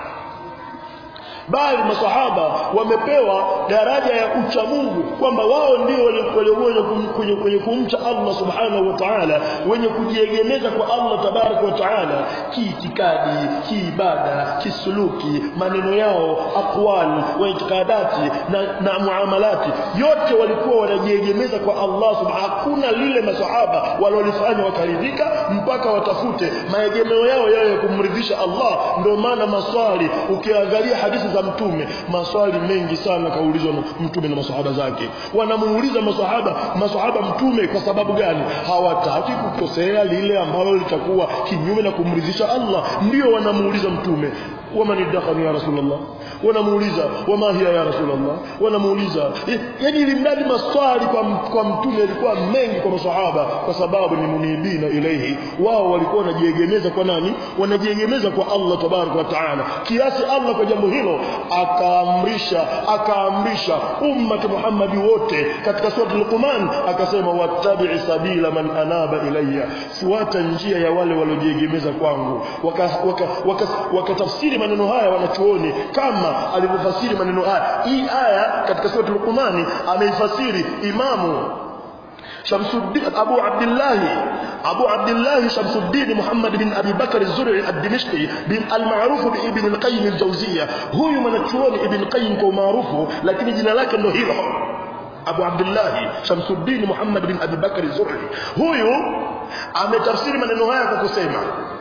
bali masahaba wamepewa daraja ya ucha Mungu kwamba wao ndio waliokuwa kwenye, kwenye kumcha Allah subhanahu wa ta'ala wenye kujiegemeza kwa Allah tabarak wa ta'ala kiitikadi kiibada kisuluki maneno yao aqwal wa itikadati na, na muamalati yote walikuwa wanajiegemeza kwa Allah subhanahu hakuna lile masahaba walolifanya wakaridhika mpaka watafute maegemeo yao yao ya kumridhisha Allah ndio maana maswali ukiangalia hadithi za mtume maswali mengi sana kaulizwa na mtume na masahaba zake wanamuuliza masahaba masahaba mtume kwa sababu gani hawataki kukosea lile ambalo litakuwa kinyume na kumridhisha Allah ndio wanamuuliza mtume waman idakhani ya rasulullah wanamuuliza wama hiya ya rasulullah wanamuuliza yani ilimradi maswali kwa, kwa mtume yalikuwa mengi kwa masahaba kwa sababu ni munibina ilaihi wao walikuwa wanajiegemeza kwa nani wanajiegemeza kwa Allah tabaraka wa taala kiasi Allah kwa jambo hilo akaamrisha akaamrisha ummati Muhammadi wote katika sura Luqman akasema wattabi sabila man anaba ilayya fuata njia ya wale waliojiegemeza kwangu wakatafsiri waka, waka, waka, waka maneno haya wanachuoni kama alivyofasiri maneno haya hii aya katika sura Luqman ameifasiri imamu Shamsuddin Abu Abdullah Abu Abdullah Shamsuddin Muhammad bin Abi Bakar az-Zur'i ad-Dimashqi bin al-ma'ruf bi Ibn al-Qayyim al-Jawziyya huyu mwanachuoni Ibn Qayyim kwa maarufu lakini jina lake ndo hilo Abu Abdullah Shamsuddin Muhammad bin Abi Bakar az-Zur'i huyu ametafsiri maneno haya kwa kusema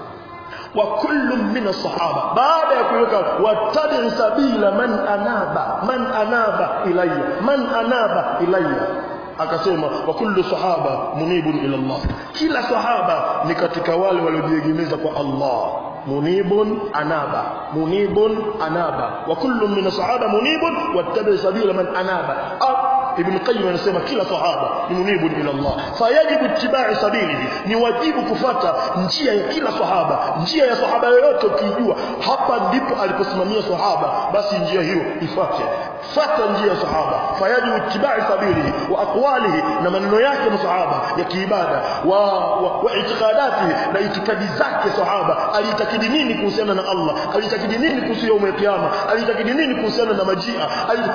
wa kullu min as-sahaba baada ya kuweka watabi sabila man anaba man anaba ilayya man anaba ilayya akasema wa kullu sahaba munibun ila Allah kila sahaba ni katika wale waliojiegemeza kwa Allah munibun anaba munibun anaba wa kullu min sahaba munibun wattabi sabila man anaba ibn qayyim anasema kila sahaba ni munibun ila Allah fayajibu ittiba'i sabilihi ni wajibu kufata njia ya kila sahaba njia ya sahaba yoyote ukijua hapa ndipo aliposimamia sahaba basi njia hiyo ifuate fata njia ya sahaba fayajibu ittiba'i sabilihi wa aqwalihi na maneno yake masahaba ya kiibada wa wa, wa itikadatihi na itikadi zake sahaba alitakidi nini kuhusiana na Allah alitakidi nini kuhusu yaum al-qiyama alitakidi nini kuhusiana na majia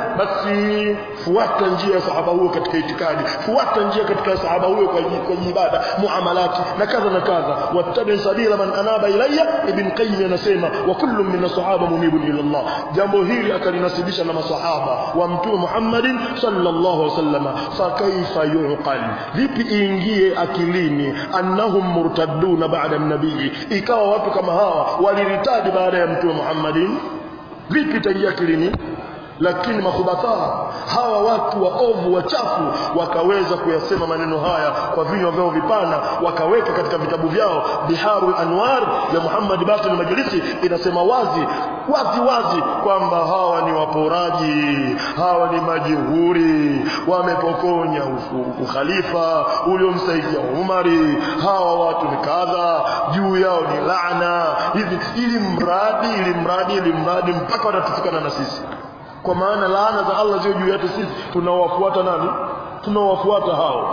basi fuata njia ya sahaba huyo katika itikadi fuata njia katika sahaba huyo kwa kwa ibada muamalati na kadha na kadha wattabi sabila man anaba ilayya ibn qayyim anasema wa kullu min as-sahaba munibun ila Allah jambo hili akalinasibisha na masahaba wa mtume Muhammadin sallallahu alaihi wasallam fa kaifa yuqal vipi iingie akilini annahum murtadduna ba'da an-nabii ikawa watu kama hawa waliritadi baada ya mtume Muhammadin vipi itaingia akilini lakini makhubatha hawa watu waovu wachafu wakaweza kuyasema maneno haya kwa vinywa vyao vipana wakaweka katika vitabu vyao biharul anwar ya Muhammad Baqir Majlisi inasema wazi wazi wazi kwamba hawa ni waporaji hawa ni majihuri wamepokonya ukhalifa uliomsaidia Umari hawa watu ni kadha juu yao ni laana hivi ili mradi ili mradi ili mradi mpaka watatufikana na sisi kwa maana laana za Allah zio juu yetu sisi tunawafuata nani tunawafuata hao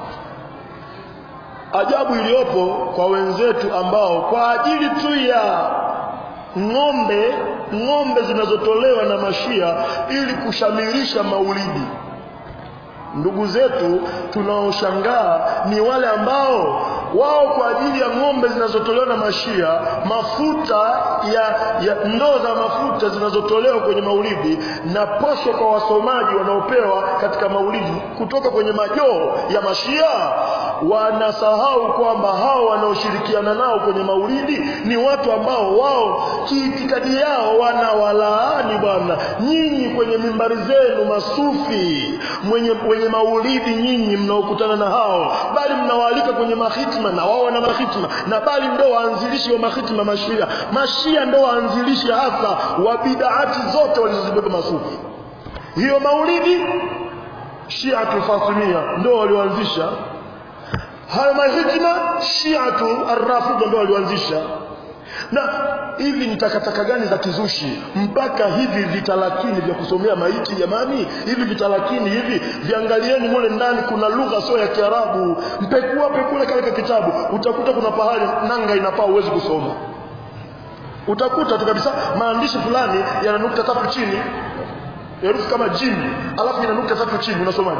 ajabu iliyopo kwa wenzetu ambao kwa ajili tu ya ng'ombe ng'ombe zinazotolewa na mashia ili kushamirisha maulidi ndugu zetu tunaoshangaa ni wale ambao wao kwa ajili ya ng'ombe zinazotolewa na mashia mafuta ya, ya ndoo za mafuta zinazotolewa kwenye maulidi na posho kwa wasomaji wanaopewa katika maulidi kutoka kwenye majoo ya mashia wanasahau kwamba hao wanaoshirikiana nao kwenye maulidi ni watu ambao wao kiitikadi yao wanawalaani bwana nyinyi kwenye mimbari zenu masufi mwenye, wenye maulidi nyinyi mnaokutana na hao bali mnawaalika kwenye mahitma na wao wana mahitma na bali ndio waanzilishi wa mahitma mashia mashia ndio waanzilishi hasa wa bidaati zote walizozibeba masufi hiyo maulidi shiatu fatimia ndio walioanzisha hayo mahitma shiatu arrafida ndio walioanzisha na hivi ni takataka gani za kizushi mpaka hivi vitalakini vya kusomea maiti jamani hivi vitalakini hivi viangalieni mule ndani kuna lugha sio ya Kiarabu mpekua pekule kale kitabu utakuta kuna pahali nanga inapaa uwezi kusoma utakuta tu kabisa maandishi fulani yana nukta tatu chini herufi kama jim alafu ina nukta tatu chini unasomaje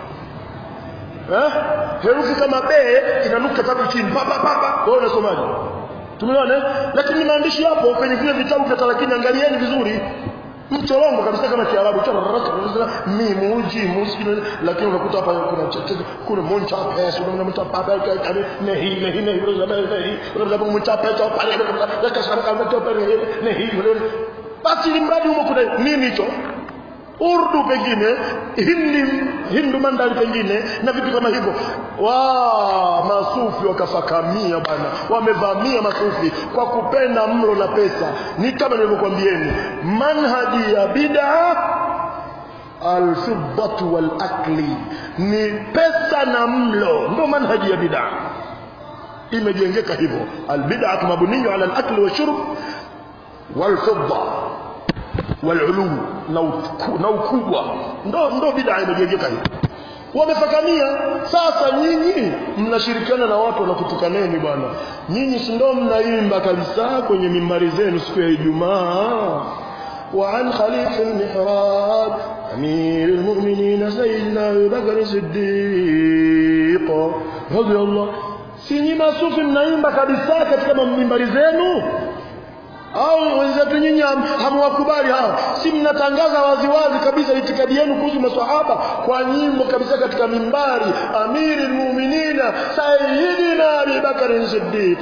eh herufi kama b ina nukta tatu chini pa pa pa wewe unasomaje tumeona lakini maandishi hapo kwenye vile vitabu vya talakini angalieni vizuri mchorongo kabisa kama kiarabu mimu jimu lakini unakuta hapa kuna kuna moncha pesa kuna moncha papa kama nehi nehi nehi unaweza nehi unaweza kumcha pesa pale lakini kama kama tu pale nehi basi ni mradi humo kuna nini hicho urdu pengine hindi hindu mandari pengine na vitu kama hivyo wa masufi wakafakamia bana wamevamia masufi kwa kupenda mlo na pesa ni kama nilivyokuambieni manhaji ya bid'a alfiddatu walakli ni pesa na mlo ndio manhaji ya bid'a imejengeka hivyo albid'atu mabniyu ala alakli washurb walfidda walulu na ukubwa ndo ndo bid'a imejengeka hivyo wamefakamia sasa nyinyi mnashirikiana na watu wanakutukaneni bwana nyinyi si ndo mnaimba kabisa kwenye mimbari zenu siku ya Ijumaa وعن خليف المحراب أمير المؤمنين سيدنا أبي بكر الصديق رضي الله sinyi masufi mnaimba kabisa katika mimbari zenu au wenzetu nyinyi hamwakubali hao si mnatangaza waziwazi kabisa itikadi yenu kuhusu maswahaba kwa nyimbo kabisa katika mimbari amiri lmuminina sayidina abi bakari siddiq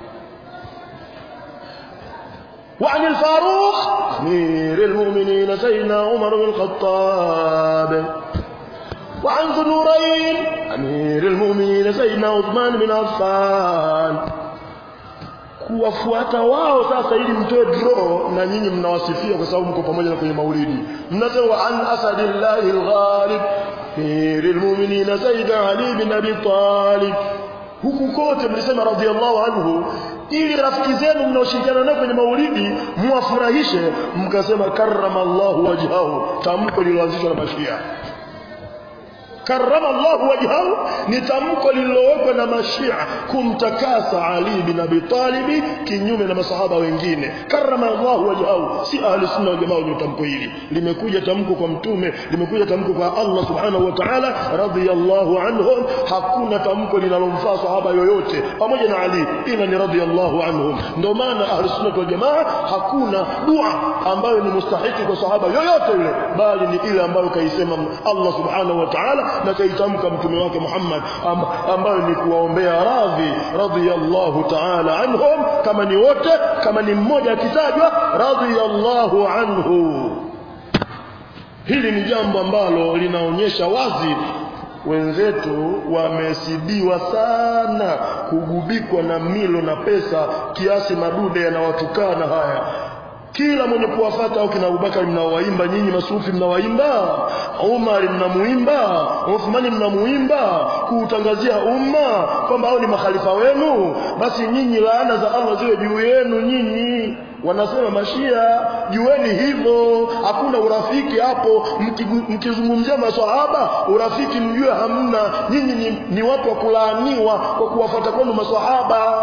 وعن الفاروق أمير المؤمنين سيدنا عمر بن الخطاب وعن ذو النورين أمير المؤمنين سيدنا عثمان بن عفان kuwafuata wao sasa ili mtoe draw na nyinyi mnawasifia kwa sababu mko pamoja na kwenye maulidi mnasema an asadillahi alghalib amiril mu'minin sayyid ali bin abi talib huku kote mlisema radhiallahu anhu ili rafiki zenu mnaoshirikiana nao kwenye maulidi muwafurahishe mkasema karrama Allahu wajhahu tamko lililoanzishwa na mashia karrama Allahu wajhahu ni tamko lililowekwa na mashia kumtakasa Ali bin Abi Talib kinyume na masahaba wengine karrama Allahu wajhahu si ahli sunna wal jamaa wenye tamko hili limekuja tamko kwa mtume limekuja tamko kwa Allah subhanahu wa ta'ala radhiyallahu anhum hakuna tamko linalomfaa sahaba yoyote pamoja na Ali ila ni radhiyallahu anhum ndio maana ahli sunna wal jamaa hakuna dua ambayo ni mustahiki kwa sahaba yoyote yule bali ni ile ambayo kaisema Allah subhanahu wa ta'ala na kaitamka mtume wake Muhammad am, ambayo ni kuwaombea radhi radhiyallahu ta'ala anhum kama ni wote kama ni mmoja akitajwa radhiyallahu anhu hili ni jambo ambalo linaonyesha wazi wenzetu wamesibiwa sana kugubikwa na milo na pesa kiasi madude yanawatukana haya kila mwenye kuwafata au kina Abubakar mnawaimba nyinyi masufi mnawaimba Umar mnamuimba Uthmani mnamuimba kuutangazia umma kwamba hao ni makhalifa wenu basi nyinyi laana za Allah ziwe juu yenu nyinyi wanasema mashia jueni hivyo hakuna urafiki hapo mkizungumzia maswahaba urafiki mjue hamna nyinyi ni, ni watu wa kulaaniwa kwa kuwafata kwenu maswahaba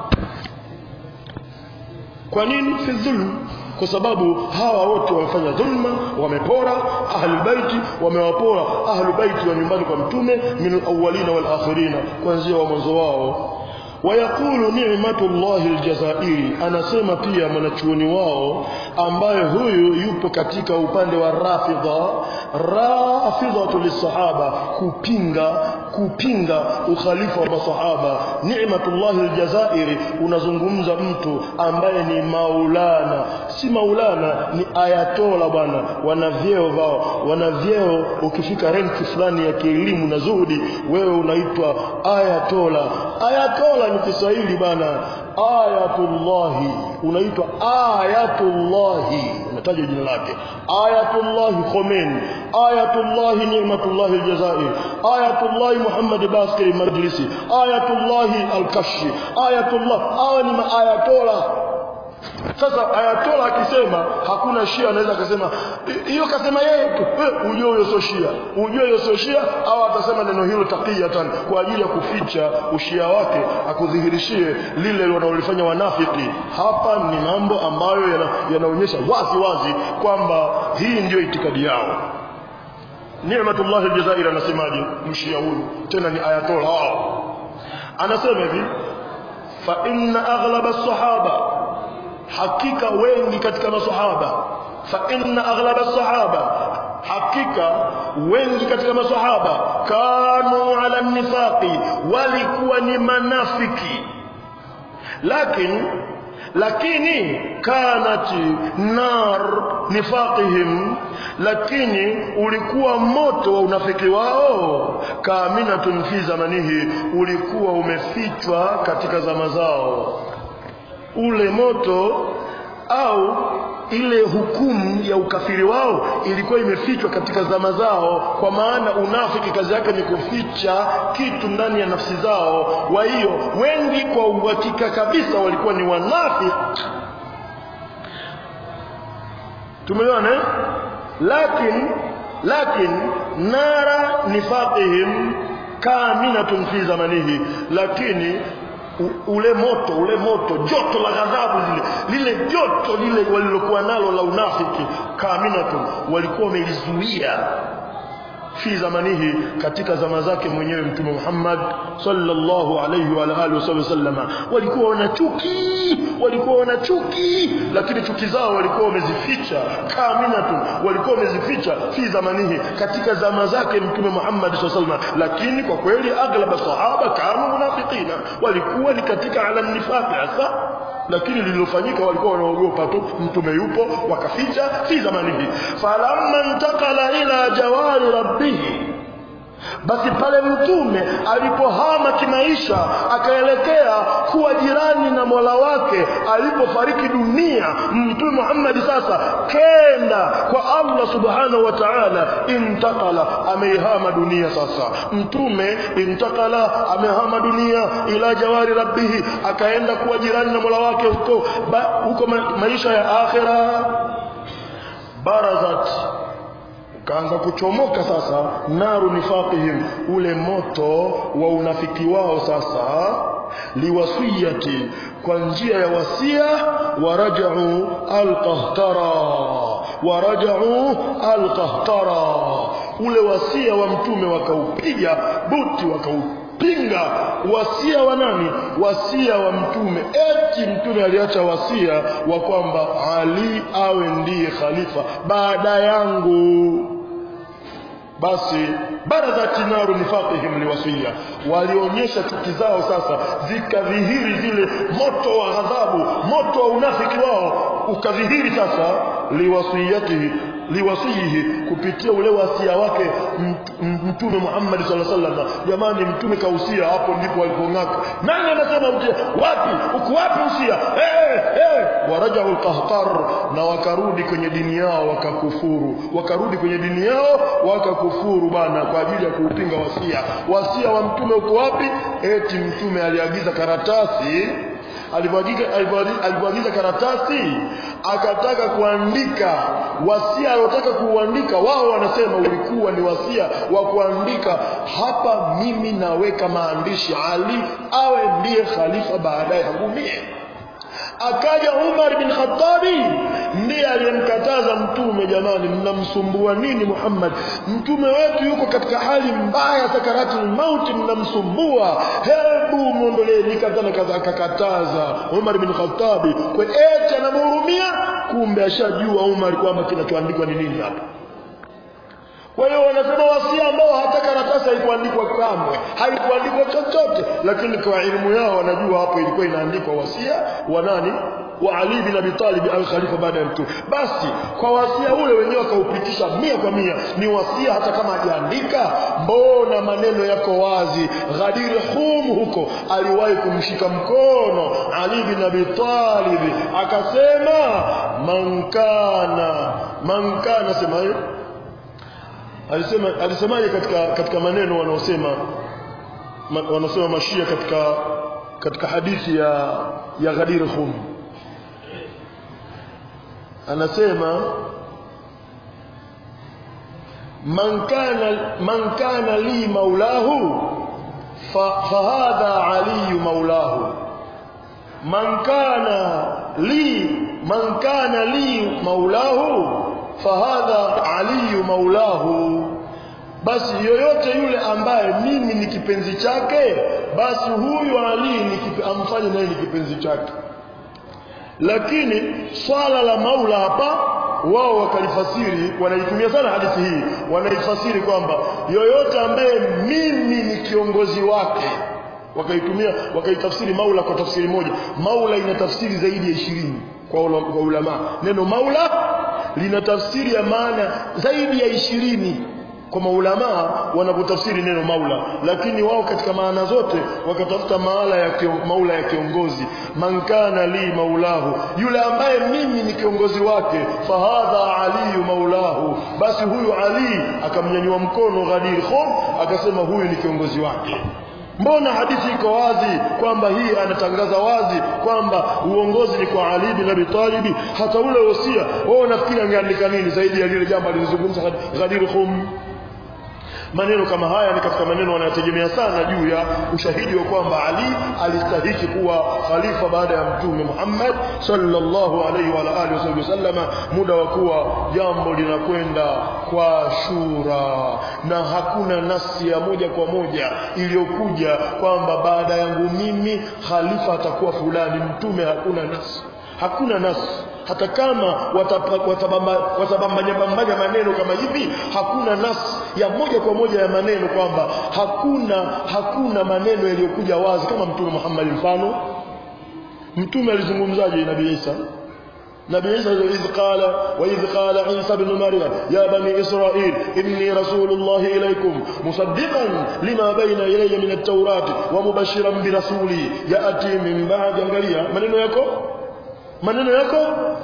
kwa nini fi dhulm kwa sababu hawa wote wamefanya dhulma wamepora ahlul baiti wamewapora ahlul baiti wa nyumbani kwa mtume min alawwalina wal akhirina kuanzia wa mwanzo wao wayaqulu ni'matullahi aljazairi anasema pia mwanachuoni wao ambaye huyu yupo katika upande wa rafidha rafidhatu lisahaba kupinga kupinga ukhalifa wa masahaba ni'matullahi aljazairi unazungumza mtu ambaye ni maulana si maulana ni ayatola bwana wana vyeo vao wana vyeo ukifika renki fulani ya kielimu na zuhudi wewe unaitwa ayatola ayatola ni Kiswahili bana ayatullahi unaitwa ayatullahi unataja jina lake ayatullahi Khomeini ayatullahi ni'matullahi aljazair ayatullahi Muhammad Baskari Majlisi ayatullahi al-Kashfi ayatullah hawa ni maayatola sasa ayatola akisema hakuna shia anaweza akasema hiyo kasema yeye tu ujue huyo sio shia ujue huyo sio shia au atasema neno hilo taqiyatan kwa ajili ya kuficha ushia wake akudhihirishie lile wanalofanya wanafiki hapa ni mambo ambayo yanaonyesha yana wazi wazi kwamba hii ndiyo itikadi yao Ni'matullah al-Jazair anasemaje mshia huyu tena ni ayatola wao anasema hivi fa inna aghlaba as-sahaba hakika wengi katika maswahaba fa inna aghlaba sahaba hakika wengi katika maswahaba kanu ala nifaqi walikuwa ni manafiki lakini lakini kanat nar nifaqihim lakini ulikuwa moto wa unafiki wao kaaminatun fi zamanihi ulikuwa umefichwa katika zama zao ule moto au ile hukumu ya ukafiri wao ilikuwa imefichwa katika zama zao kwa maana unafiki kazi yake ni kuficha kitu ndani ya nafsi zao kwa hiyo wengi kwa uhakika kabisa walikuwa ni wanafiki tumeona eh? lakin lakin nara nifaqihim kaminatun fi zamanihi lakini u- ule moto ule moto joto la ghadhabu lile lile joto lile walilokuwa nalo la unafiki kaminatun walikuwa wamelizuia fi zamanihi katika zama zake mwenyewe mtume Muhammad sallallahu alayhi wa alihi wasallama walikuwa wana chuki walikuwa wana chuki lakini chuki zao walikuwa wamezificha kaminatu walikuwa wamezificha fi zamanihi katika zama zake mtume Muhammad sallallahu alayhi wasallam lakini kwa kweli aglaba sahaba kanu munafiqina walikuwa ni katika ala nifaq hasa lakini lililofanyika walikuwa wanaogopa tu mtume yupo wakaficha fi zamanihi falamma intakala ila jawari rabbihi basi pale mtume alipohama kimaisha akaelekea kuwa jirani na mola wake alipofariki dunia mtume Muhammad sasa kenda kwa Allah subhanahu wa ta'ala intakala ameihama dunia sasa mtume intakala amehama dunia ila jawari rabbihi akaenda kuwa jirani na mola wake huko ba, huko ma, maisha ya akhira barazat kaanza kuchomoka sasa naru nifaqihim ule moto wa unafiki wao sasa liwasiyati kwa njia ya wasia warajau alqahtara warajau alqahtara ule wasia wa mtume wakaupiga buti wakaupinga wasia wa nani wasia wa mtume eti mtume aliacha wasia wa kwamba Ali awe ndiye khalifa baada yangu basi barazati naru nifaqihim liwasiya walionyesha chuki zao sasa zikadhihiri zile moto wa ghadhabu moto wa unafiki wao ukadhihiri sasa liwasiyatihi liwasihi kupitia ule wasia wake mtume Muhammad sallallahu alaihi wasallam jamani mtume kausia hapo ndipo walipong'aka nani anasema mtume wapi uko wapi usia eh eh warajau alqahqar na wakarudi kwenye dini yao wakakufuru wakarudi kwenye dini yao wakakufuru bana kwa ajili ya kuupinga wasia wasia wa mtume uko wapi eti mtume aliagiza karatasi alivyoagiza karatasi akataka kuandika wasia aliotaka kuuandika wao wanasema ulikuwa ni wasia wa kuandika hapa mimi naweka maandishi Ali awe ndiye khalifa baadaye yangu mie akaja Umar bin Khattabi ndiye aliyemkataza mtume jamani mnamsumbua nini Muhammad mtume wetu yuko katika hali mbaya sakaratul mauti mnamsumbua hebu muondolee nikatana kaza akakataza Umar bin Khattabi kwa eti anamhurumia kumbe ashajua Umar kwamba kinachoandikwa ni nini hapa kwa hiyo wanasema wasia ambao hata karatasi haikuandikwa kamwe haikuandikwa chochote lakini kwa elimu yao wanajua hapo ilikuwa inaandikwa wasia wa nani wa Ali bin Abi Talib al-Khalifa baada ya mtume basi kwa wasia ule wenyewe wakaupitisha mia kwa mia ni wasia hata kama hajaandika mbona maneno yako wazi Ghadir Khum huko aliwahi kumshika mkono Ali bin Abi Talib akasema mankana mankana sema hiyo alisema alisemaje katika katika maneno wanaosema ma, wanaosema mashia katika katika hadithi ya ya Ghadir Khum anasema man kana man kana li maulahu fa, fahadha ali maulahu man kana li man kana li maulahu fahadha aliyu maulahu basi yoyote yule ambaye mimi ni kipenzi chake basi huyu ali ni kipe, amfanye naye ni kipenzi chake lakini swala la maula hapa wao wakalifasiri wanaitumia sana hadithi hii wanaifasiri kwamba yoyote ambaye mimi ni kiongozi wake wakaitumia wakaitafsiri maula kwa tafsiri moja maula ina tafsiri zaidi ya ishirini kwa, ula, kwa ulama neno maula lina tafsiri ya maana zaidi ya ishirini kwa maulamaa wanapotafsiri neno maula lakini wao katika maana zote wakatafuta maala ya kio, maula ya kiongozi man kana li maulahu yule ambaye mimi ni kiongozi wake fahadha aliyu maulahu basi huyu ali akamnyanyua mkono ghadir khum akasema huyu ni kiongozi wake mbona hadithi iko wazi kwamba hii anatangaza wazi kwamba uongozi ni kwa Ali bin Abi Talib hata ule wosia wao unafikiri angeandika nini zaidi ya lile jambo alilozungumza Ghadir Khum maneno kama haya ni katika maneno wanayotegemea sana juu ya ushahidi wa kwamba Ali alistahiki kuwa khalifa baada ya mtume Muhammad sallallahu alaihi wa alihi wasallama muda wa kuwa jambo linakwenda kwa shura na hakuna nasi ya moja kwa moja iliyokuja kwamba baada yangu mimi khalifa atakuwa fulani mtume hakuna nasi hakuna nasi hata kama watabambanya maneno kama hivi hakuna nas ya moja kwa moja ya maneno kwamba hakuna hakuna maneno yaliyokuja wazi kama mtume Muhammad mfano mtume alizungumzaje nabii Isa نبي عيسى إذ قال وإذ قال عيسى بن مريم يا بني إسرائيل إني رسول الله إليكم مصدقا لما بين إلي من التوراة ومبشرا برسولي يأتي من بعد أنجليا من يكو maneno yako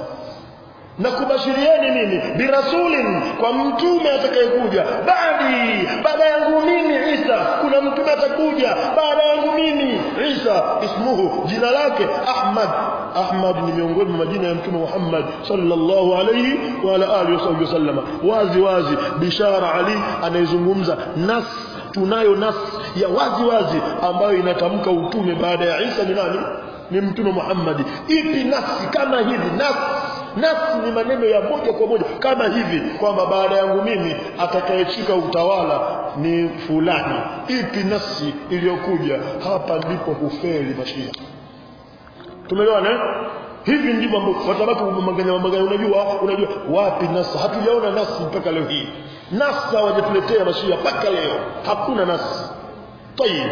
na kubashirieni mimi birasulin kwa mtume atakayekuja baadi baada yangu mimi Isa kuna mtume atakuja baada yangu mimi Isa ismuhu jina lake Ahmad Ahmad ni miongoni mwa majina ya mtume Muhammad sallallahu alayhi wa ala alihi wasallam wazi wazi bishara Ali anayezungumza nas tunayo nas ya wazi wazi ambayo inatamka utume baada ya Isa ni nani ni mtume Muhammad ipi nafsi kama hivi nafsi nafsi ni maneno ya moja kwa moja kama hivi kwamba baada yangu mimi atakayeshika utawala ni fulani ipi nafsi iliyokuja hapa ndipo hufeli mashia tumeelewana eh? hivi ndivyo watabaki kumanganya manganya unajua unajua wapi nasa hatujaona nasi mpaka leo hii nasa hawajatuletea mashia mpaka leo hakuna nasi tayib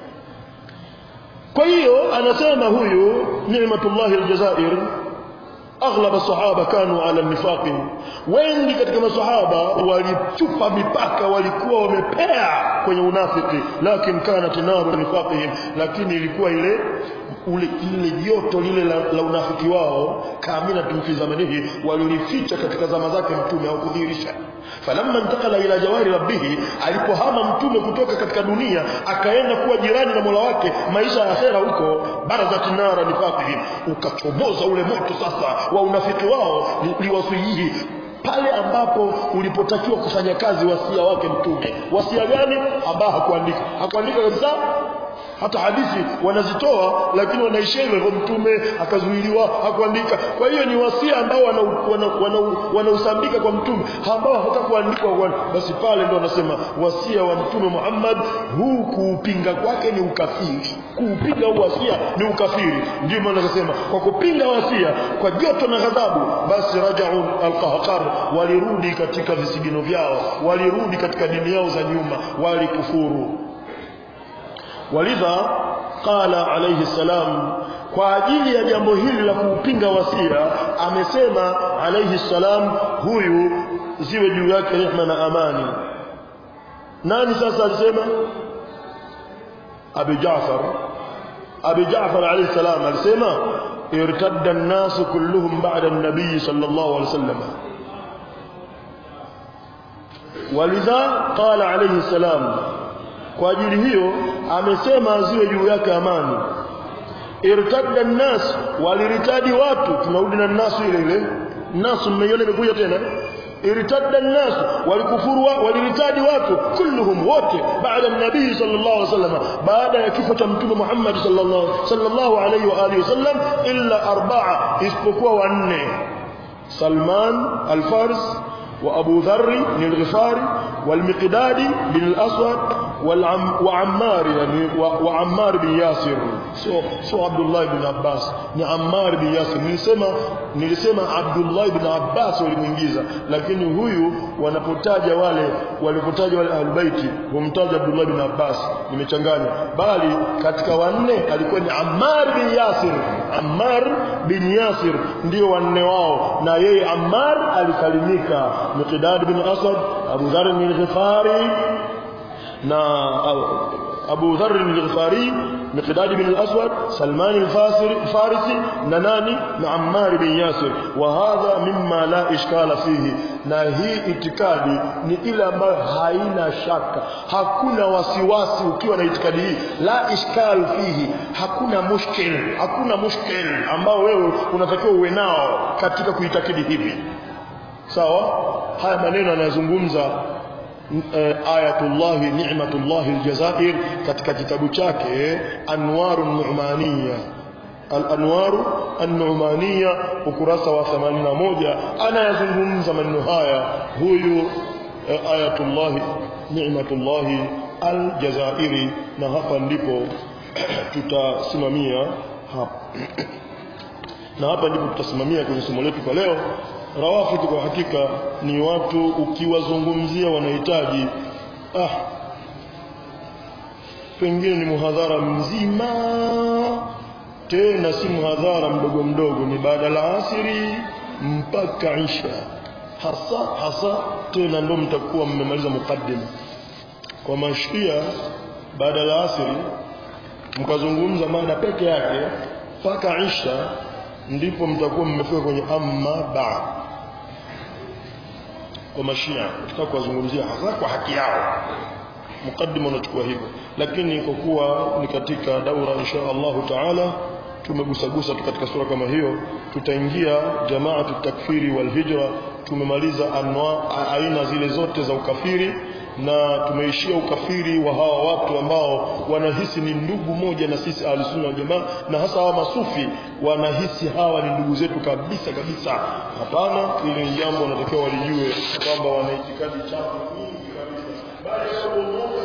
kwa hiyo anasema huyu ni'matullah aljazair aghlab sahaba kanu ala nifaq wengi katika masahaba walichupa mipaka walikuwa wamepea kwenye unafiki lakini kana tinaru nifaqihim lakini ilikuwa ile ule ile joto lile la, la unafiki wao kamina tumfi zamanihi walilificha katika zama zake mtume au kudhihirisha falamma intakala ila jawari rabbih alipohama mtume kutoka katika dunia akaenda kuwa jirani na Mola wake maisha ya akhera huko barazat nara nifaqihim ukachomoza ule moto sasa wa unafiki wao liwasihi pale ambapo ulipotakiwa kufanya kazi wasia wake mtume wasia gani ambao hakuandika hakuandika kabisa hata hadithi wanazitoa lakini wanaishia hivyo mtume akazuiliwa hakuandika kwa hiyo ni wasia ambao wanausambika wana, wana, wana kwa mtume ambao hatakuandikwa basi pale ndio wanasema wasia wa mtume Muhammad huu kuupinga kwake ni ukafiri kuupinga huu wasia ni ukafiri ndio maana nasema kwa kupinga wasia kwa joto na ghadhabu basi rajau alqahqar walirudi katika visigino vyao walirudi katika dini yao za nyuma walikufuru walidha qala alayhi salam kwa ajili ya jambo hili la kuupinga wasia amesema alayhi salam huyu ziwe juu yake rehma na amani nani sasa alisema Abi Jaafar Abi Jaafar alayhi salam alisema irtadda an-nas kulluhum ba'da an-nabiy sallallahu alayhi wasallam walidha qala alayhi salam kwa ajili hiyo amesema ziwe juu yake amani irtadda nas waliritadi watu tunarudi na nasu ile ile nasu mmeiona imekuja tena irtadda nas walikufuru waliritadi watu kulluhum wote baada nabii sallallahu alaihi wasallam baada ya kifo cha mtume Muhammad sallallahu sallallahu alaihi wa alihi wasallam illa arba'a isipokuwa wanne Salman al-Faris وأبو ذر بن الغفاري والمقداد بن الأسود والعم وعمار يعني وعمار بن ياسر sio sio Abdullah ibn Abbas ni Ammar bin Yasir nilisema nilisema Abdullah ibn Abbas walimuingiza lakini huyu wanapotaja wale walipotaja wale albaiti humtaja Abdullah ibn Abbas nimechanganya bali katika wanne alikuwa ni Ammar bin Yasir Ammar bin Yasir ndio wanne wao na yeye Ammar alisalimika Miqdad bin Asad Abu Dharr bin Ghifari na Abu Dharr al-Ghifari Miqdad bin al-Aswad Salman al-Farisi na nani na Ammar bin Yasir wa hadha mimma la ishkala fihi na hii itikadi ni ile ambayo haina shaka hakuna wasiwasi ukiwa na itikadi hii la ishkal fihi hakuna mushkil hakuna mushkil ambao wewe unatakiwa uwe nao katika kuitakidi hivi sawa haya maneno anayozungumza ayatullahi ni'matullahi aljazair katika kitabu chake anwaru nu'maniya al-anwaru an-nu'maniya ukurasa wa 81 anayazungumza maneno haya huyu ayatullahi ni'matullahi aljazairi na hapa ndipo tutasimamia hapa na hapa ndipo tutasimamia kwenye somo letu kwa leo rawafidh kwa hakika ni watu ukiwazungumzia wanahitaji ah pengine ni muhadhara mzima tena si muhadhara mdogo mdogo ni baada la asiri mpaka isha hasa hasa tena ndo mtakuwa mmemaliza mukaddima kwa mashia baada la asiri mkazungumza mada peke yake mpaka isha ndipo mtakuwa mmefika kwenye amma ba kwa mashia tutaka kuwazungumzia hasa kwa haki yao mukaddima unachukua hivyo lakini kwa kuwa ni katika daura insha Allahu taala tumegusagusa tu katika sura kama hiyo tutaingia jamaatu takfiri wal hijra tumemaliza anwa aina zile zote za ukafiri na tumeishia ukafiri wa hawa watu ambao wanahisi ni ndugu moja na sisi ahlusunna wal jamaa na hasa hawa masufi wanahisi hawa ni ndugu zetu kabisa kabisa hapana ile jambo wanatakiwa walijue kwamba wana itikadi chafu nyingi kabisa bali jambo moja